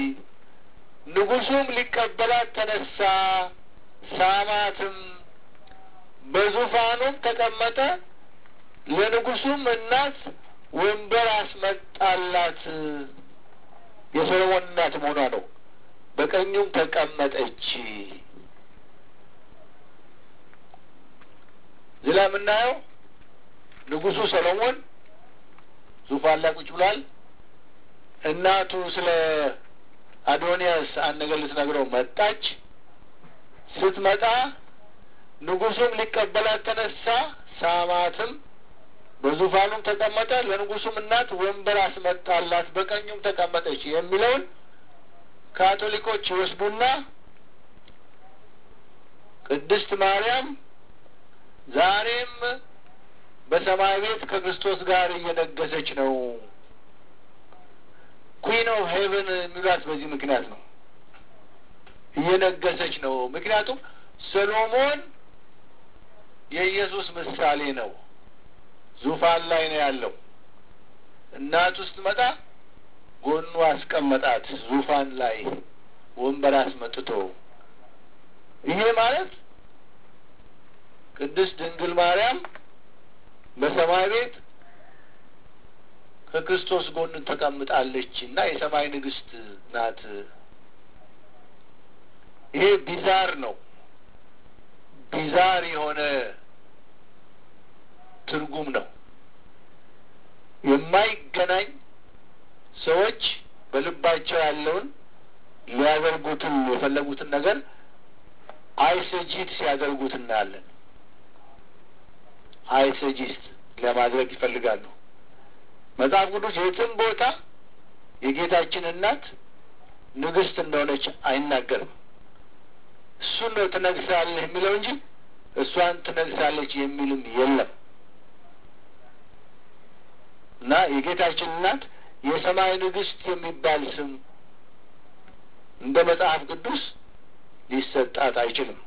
Speaker 1: ንጉሡም ሊቀበላት ተነሳ፣ ሳማትም፣ በዙፋኑም ተቀመጠ። ለንጉሡም እናት ወንበር አስመጣላት። የሶሎሞን እናት መሆኗ ነው። በቀኙም ተቀመጠች። እዚህ ላይ የምናየው ንጉሡ ሰሎሞን ዙፋን ላይ ቁጭ ብሏል። እናቱ ስለ አዶንያስ አንድ ነገር ልትነግረው መጣች። ስትመጣ ንጉሡም ሊቀበላት ተነሳ፣ ሳማትም፣ በዙፋኑም ተቀመጠ። ለንጉሡም እናት ወንበር አስመጣላት፣ በቀኙም ተቀመጠች የሚለውን ካቶሊኮች ይወስዱና ቅድስት ማርያም ዛሬም በሰማይ ቤት ከክርስቶስ ጋር እየነገሰች ነው። ኩዊን ኦፍ ሄቨን የሚሏት በዚህ ምክንያት ነው። እየነገሰች ነው። ምክንያቱም ሰሎሞን የኢየሱስ ምሳሌ ነው። ዙፋን ላይ ነው ያለው። እናቱ ስትመጣ ጎኑ አስቀመጣት፣ ዙፋን ላይ ወንበር አስመጥቶ። ይሄ ማለት ቅድስት ድንግል ማርያም በሰማይ ቤት ከክርስቶስ ጎን ተቀምጣለች እና የሰማይ ንግስት ናት። ይሄ ቢዛር ነው። ቢዛር የሆነ ትርጉም ነው። የማይገናኝ ሰዎች በልባቸው ያለውን ሊያደርጉትን የፈለጉትን ነገር አይሰጂት ሲያደርጉት እናያለን። አይሰጂት ለማድረግ ይፈልጋሉ። መጽሐፍ ቅዱስ የትም ቦታ የጌታችን እናት ንግስት እንደሆነች አይናገርም። እሱን ነው ትነግሳለህ የሚለው እንጂ እሷን ትነግሳለች የሚልም የለም እና የጌታችን እናት የሰማይ ንግስት የሚባል ስም እንደ መጽሐፍ ቅዱስ ሊሰጣት አይችልም።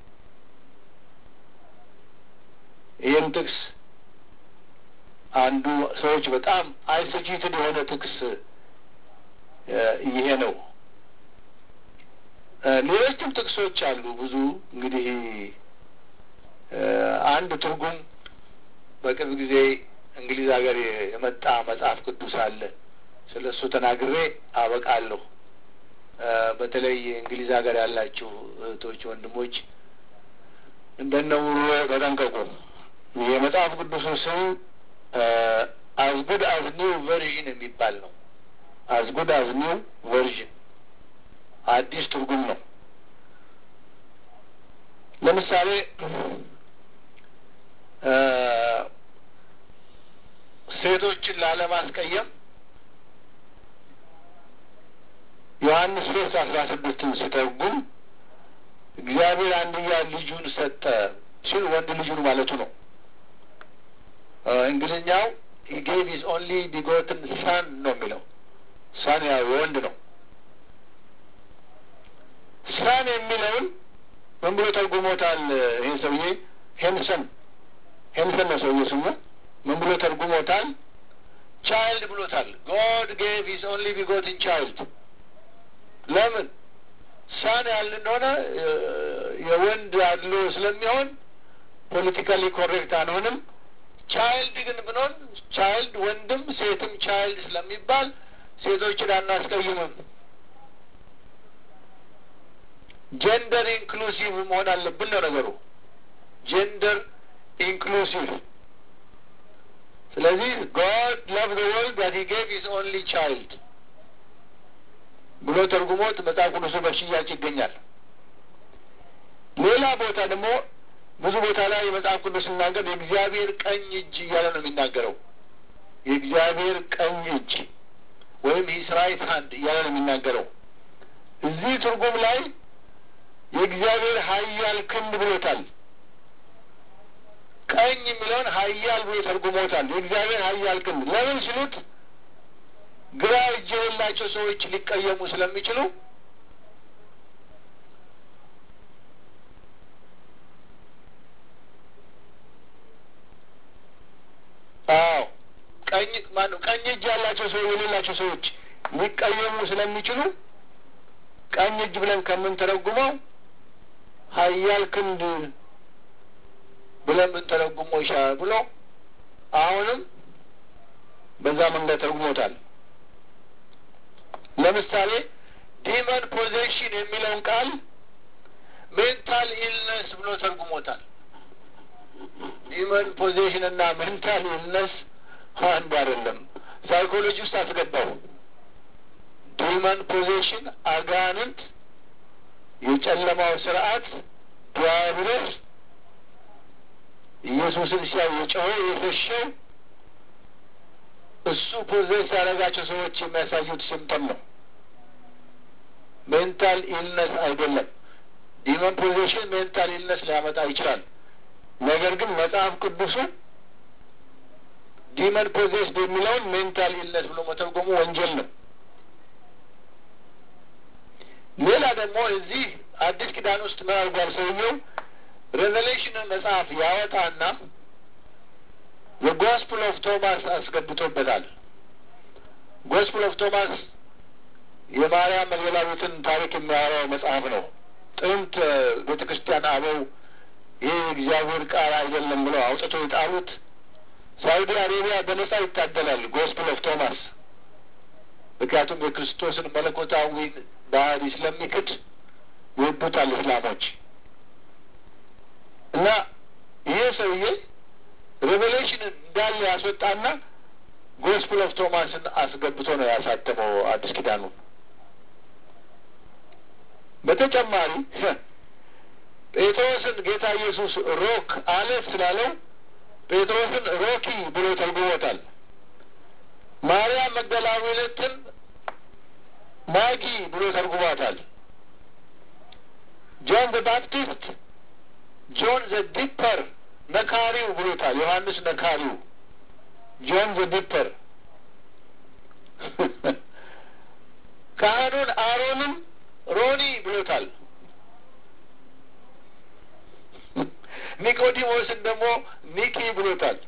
Speaker 1: ይህም ጥቅስ አንዱ ሰዎች በጣም አይሰጂትን የሆነ ጥቅስ ይሄ ነው። ሌሎችም ጥቅሶች አሉ ብዙ እንግዲህ አንድ ትርጉም በቅርብ ጊዜ እንግሊዝ ሀገር የመጣ መጽሐፍ ቅዱስ አለ። ስለ እሱ ተናግሬ አበቃለሁ። በተለይ እንግሊዝ ሀገር ያላችሁ እህቶች፣ ወንድሞች እንደነውሮ ተጠንቀቁ። የመጽሐፍ ቅዱሱ ስም አዝ ጉድ አዝ ኒው ቨርዥን የሚባል ነው። አዝ ጉድ አዝ ኒው ቨርዥን አዲስ ትርጉም ነው። ለምሳሌ ሴቶችን ላለማስቀየም ዮሐንስ ሶስት አስራ ስድስትን ሲተርጉም እግዚአብሔር አንድያ ልጁን ሰጠ ሲል ወንድ ልጁን ማለቱ ነው። እንግሊዝኛው ሂ ጌቭ ሂዝ ኦንሊ ቢጎትን ሳን ነው የሚለው። ሳን ያው ወንድ ነው። ሳን የሚለውን ምን ብሎ ተርጉሞታል? ይህ ሰውዬ ሄንሰን ሄንሰን ነው ሰውዬ ስሙ። ምን ብሎ ተርጉሞታል? ቻይልድ ብሎታል። ጎድ ጌቭ ሂዝ ኦንሊ ቢጎትን ቻይልድ። ለምን ሳን ያልን እንደሆነ የወንድ አድሎ ስለሚሆን ፖለቲካሊ ኮሬክት አንሆንም። ቻይልድ ግን ብንሆን ቻይልድ ወንድም ሴትም ቻይልድ ስለሚባል ሴቶችን አናስቀይምም። ጀንደር ኢንክሉሲቭ መሆን አለብን ነው ነገሩ። ጀንደር ኢንክሉሲቭ። ስለዚህ ጎድ ላቭ ዘ ወርልድ ዳት ሂ ጌቭ ሂዝ ኦንሊ ቻይልድ ብሎ ተርጉሞት መጽሐፍ ቅዱሱ በሽያጭ ይገኛል። ሌላ ቦታ ደግሞ ብዙ ቦታ ላይ የመጽሐፍ ቅዱስ ሲናገር የእግዚአብሔር ቀኝ እጅ እያለ ነው የሚናገረው። የእግዚአብሔር ቀኝ እጅ ወይም ሂስ ራይት ሀንድ እያለ ነው የሚናገረው። እዚህ ትርጉም ላይ የእግዚአብሔር ኃያል ክንድ ብሎታል። ቀኝ የሚለውን ኃያል ብሎ ተርጉሞታል። የእግዚአብሔር ኃያል ክንድ ለምን ሲሉት ግራ እጅ የሌላቸው ሰዎች ሊቀየሙ ስለሚችሉ አዎ ቀኝ ማነው ቀኝ እጅ ያላቸው ሰው የሌላቸው ሰዎች ሊቀየሙ ስለሚችሉ ቀኝ እጅ ብለን ከምንተረጉመው ኃያል ክንድ ብለን ብንተረጉመው ይሻላል ብሎ አሁንም በዛ መንገድ ተርጉሞታል። ለምሳሌ ዲመን ፖዜሽን የሚለውን ቃል ሜንታል ኢልነስ ብሎ ተርጉሞታል። ዲመን ፖዜሽን እና ሜንታል ኢልነስ አንድ አይደለም። ሳይኮሎጂ ውስጥ አስገባው። ዲመን ፖዜሽን አጋንንት፣ የጨለማው ስርዓት ዲያብሎስ ኢየሱስን ሲያይ የጮኸ የሸሸው እሱ ፖዘስ ያደረጋቸው ሰዎች የሚያሳዩት ሲምተም ነው። ሜንታል ኢልነስ አይደለም። ዲመን ፖዜሽን ሜንታል ኢልነስ ሊያመጣ ይችላል። ነገር ግን መጽሐፍ ቅዱሱ ዲመን ፖዜስድ የሚለውን ሜንታል ኢልነስ ብሎ መተርጎሙ ወንጀል ነው። ሌላ ደግሞ እዚህ አዲስ ኪዳን ውስጥ ምን አድርጓል ሰውየው? ሬቨሌሽን መጽሐፍ ያወጣና የጎስፕል ኦፍ ቶማስ አስገብቶበታል። ጎስፕል ኦፍ ቶማስ የማርያም መግደላዊትን ታሪክ የሚያወራው መጽሐፍ ነው። ጥንት ቤተ ክርስቲያን አበው ይህ የእግዚአብሔር ቃል አይደለም ብለው አውጥቶ የጣሉት ሳውዲ አሬቢያ በነጻ ይታገላል ጎስፕል ኦፍ ቶማስ። ምክንያቱም የክርስቶስን መለኮታዊ ባህሪ ስለሚክድ ይወዱታል እስላሞች እና ይሄ ሰውዬ ሬቨሌሽንን እንዳለ ያስወጣና ጎስፕል ኦፍ ቶማስን አስገብቶ ነው ያሳተመው አዲስ ኪዳኑ። በተጨማሪ ጴጥሮስን ጌታ ኢየሱስ ሮክ አለት ስላለው ጴጥሮስን ሮኪ ብሎ ተርጉሞታል። ማርያም መግደላዊነትን ማጊ ብሎ ተርጉሟታል። ጆን ዘ ባፕቲስት ጆን ዘ ዲፐር ነካሪው ብሎታል። ዮሐንስ ነካሪው፣ ጆን ዘ ዲፐር። ካህኑን አሮንም ሮኒ ብሎታል። ኒቆዲሞስን ደግሞ ኒኪ ብሎታል።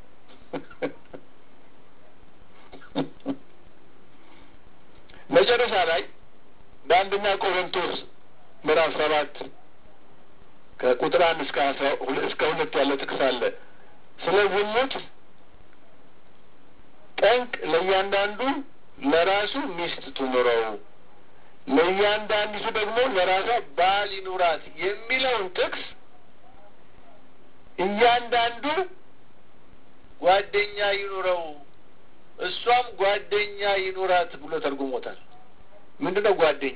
Speaker 1: መጨረሻ ላይ በአንደኛ ቆሮንቶስ ምዕራፍ ሰባት ከቁጥር አንድ እስከ አስራ እስከ ሁለት ያለ ጥቅስ አለ። ስለ ዝሙት ጠንቅ ለእያንዳንዱ ለራሱ ሚስት ትኑረው፣ ለእያንዳንዲቱ ደግሞ ለራሷ ባል ይኑራት የሚለውን ጥቅስ እያንዳንዱ ጓደኛ ይኑረው እሷም ጓደኛ ይኑራት ብሎ ተርጉሞታል። ምንድን ነው ጓደኛ?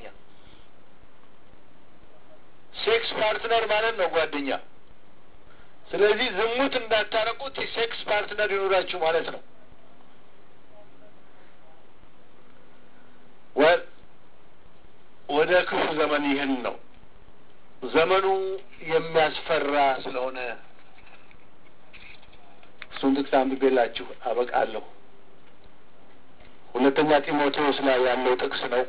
Speaker 1: ሴክስ ፓርትነር ማለት ነው ጓደኛ። ስለዚህ ዝሙት እንዳታረቁት የሴክስ ፓርትነር ይኑራችሁ ማለት ነው። ወደ ክፉ ዘመን ይህን ነው። ዘመኑ የሚያስፈራ ስለሆነ እሱን ጥቅስ አንብቤላችሁ አበቃለሁ። ሁለተኛ ጢሞቴዎስ ላይ ያለው ጥቅስ ነው።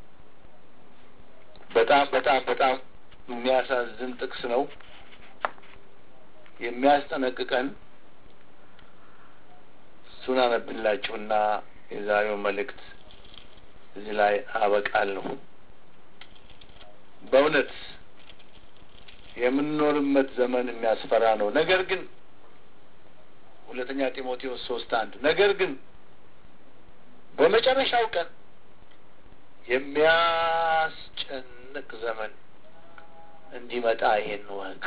Speaker 1: በጣም በጣም በጣም የሚያሳዝን ጥቅስ ነው። የሚያስጠነቅቀን እሱን አነብላችሁና የዛሬው መልእክት እዚህ ላይ አበቃለሁ። በእውነት የምንኖርበት ዘመን የሚያስፈራ ነው። ነገር ግን ሁለተኛ ጢሞቴዎስ ሶስት አንድ ነገር ግን በመጨረሻው ቀን የሚያስጨንቅ ዘመን እንዲመጣ ይሄን ወቅ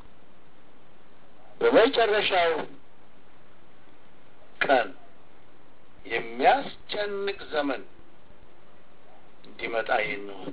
Speaker 1: በመጨረሻው ቀን የሚያስጨንቅ ዘመን እንዲመጣ ይሄን ወቅ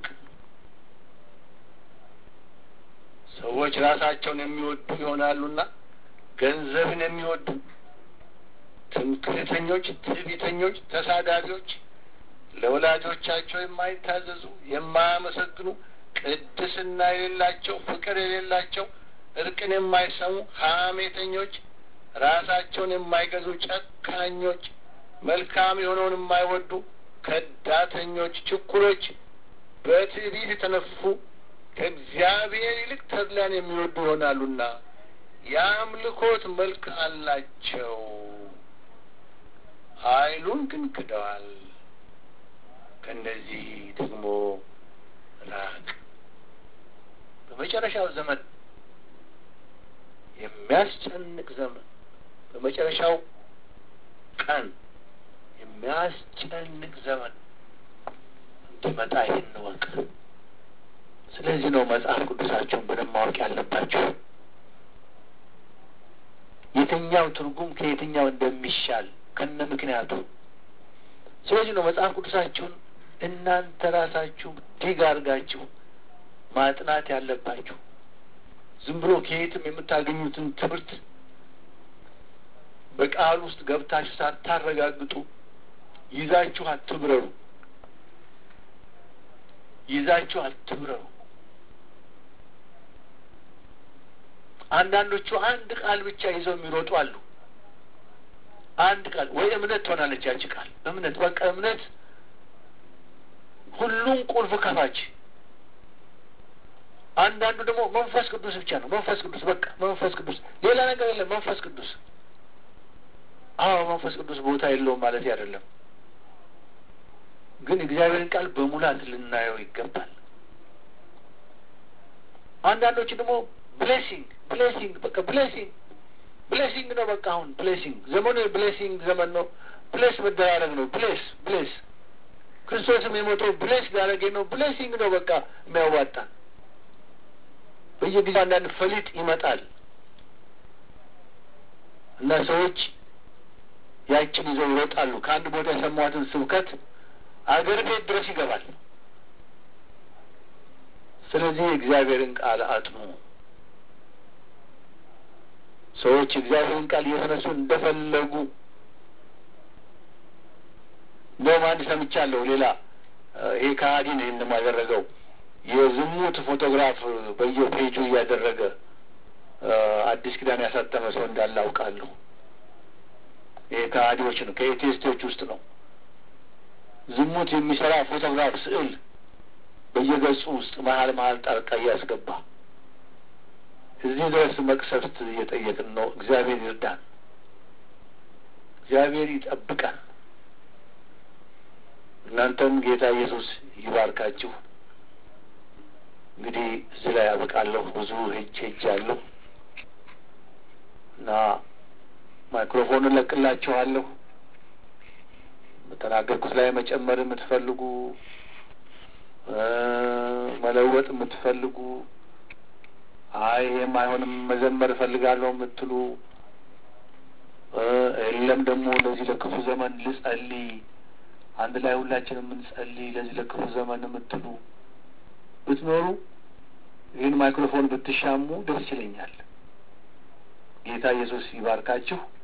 Speaker 1: ሰዎች ራሳቸውን የሚወዱ ይሆናሉና ገንዘብን የሚወዱ ትምክህተኞች፣ ትዕቢተኞች፣ ተሳዳቢዎች፣ ለወላጆቻቸው የማይታዘዙ፣ የማያመሰግኑ፣ ቅድስና የሌላቸው፣ ፍቅር የሌላቸው፣ እርቅን የማይሰሙ፣ ሐሜተኞች፣ ራሳቸውን የማይገዙ፣ ጨካኞች፣ መልካም የሆነውን የማይወዱ፣ ከዳተኞች፣ ችኩሎች፣ በትዕቢት የተነፉ ከእግዚአብሔር ይልቅ ተድላን የሚወዱ ይሆናሉና የአምልኮት መልክ አላቸው ኃይሉን ግን ክደዋል። ከእነዚህ ደግሞ ራቅ። በመጨረሻው ዘመን የሚያስጨንቅ ዘመን፣ በመጨረሻው ቀን የሚያስጨንቅ ዘመን እንዲመጣ ይህን ወቅ። ስለዚህ ነው መጽሐፍ ቅዱሳቸውን በደንብ ማወቅ ያለባቸው የትኛው ትርጉም ከየትኛው እንደሚሻል ከነ ምክንያቱ። ስለዚህ ነው መጽሐፍ ቅዱሳችሁን እናንተ ራሳችሁ ዲግ አድርጋችሁ ማጥናት ያለባችሁ። ዝም ብሎ ከየትም የምታገኙትን ትምህርት በቃል ውስጥ ገብታችሁ ሳታረጋግጡ ይዛችሁ አትብረሩ፣ ይዛችሁ አትብረሩ። አንዳንዶቹ አንድ ቃል ብቻ ይዘው የሚሮጡ አሉ። አንድ ቃል ወይ እምነት ትሆናለች ያቺ ቃል እምነት፣ በቃ እምነት ሁሉም ቁልፍ ከፋች። አንዳንዱ ደግሞ መንፈስ ቅዱስ ብቻ ነው። መንፈስ ቅዱስ በቃ መንፈስ ቅዱስ፣ ሌላ ነገር የለም። መንፈስ ቅዱስ አዎ፣ መንፈስ ቅዱስ ቦታ የለውም ማለት አይደለም፣ ግን እግዚአብሔርን ቃል በሙላት ልናየው ይገባል። አንዳንዶቹ ደግሞ ብሌሲንግ ብሌሲንግ በቃ ብሌሲንግ ብሌሲንግ ነው። በቃ አሁን ብሌሲንግ ዘመኑ የብሌሲንግ ዘመን ነው። ብሌስ መደራረግ ነው። ብሌስ ብሌስ ክርስቶስም የሞተው ብሌስ ሊያደረገኝ ነው። ብሌሲንግ ነው በቃ የሚያዋጣ በየጊዜው አንዳንድ ፈሊጥ ይመጣል እና ሰዎች ያችን ይዘው ይሮጣሉ። ከአንድ ቦታ የሰሟትን ስብከት አገር ቤት ድረስ ይገባል። ስለዚህ የእግዚአብሔርን ቃል አጥኑ። ሰዎች የእግዚአብሔርን ቃል እየተነሱ እንደፈለጉ እንደውም አንድ ሰምቻለሁ። ሌላ ይሄ ከሃዲ ነው ይህንም ያደረገው የዝሙት ፎቶግራፍ በየፔጁ እያደረገ አዲስ ኪዳን ያሳተመ ሰው እንዳለ አውቃለሁ። ይሄ ከሃዲዎች ነው፣ ከኤቴስቶች ውስጥ ነው። ዝሙት የሚሰራ ፎቶግራፍ ስዕል በየገጹ ውስጥ መሀል መሀል ጣልቃ እያስገባ እዚህ ድረስ መቅሰፍት እየጠየቅን ነው። እግዚአብሔር ይርዳን፣ እግዚአብሔር ይጠብቀን። እናንተም ጌታ ኢየሱስ ይባርካችሁ። እንግዲህ እዚህ ላይ አበቃለሁ። ብዙ ሄጅ ሄጅ አለሁ እና ማይክሮፎኑን ለቅላችኋለሁ። በተናገርኩት ላይ መጨመር የምትፈልጉ መለወጥ የምትፈልጉ አይ ይሄም አይሆንም መዘመር እፈልጋለሁ የምትሉ የለም ደግሞ ለዚህ ለክፉ ዘመን ልጸልይ አንድ ላይ ሁላችን የምንጸልይ ለዚህ ለክፉ ዘመን የምትሉ ብትኖሩ ይህን ማይክሮፎን ብትሻሙ ደስ ይለኛል። ጌታ ኢየሱስ ይባርካችሁ።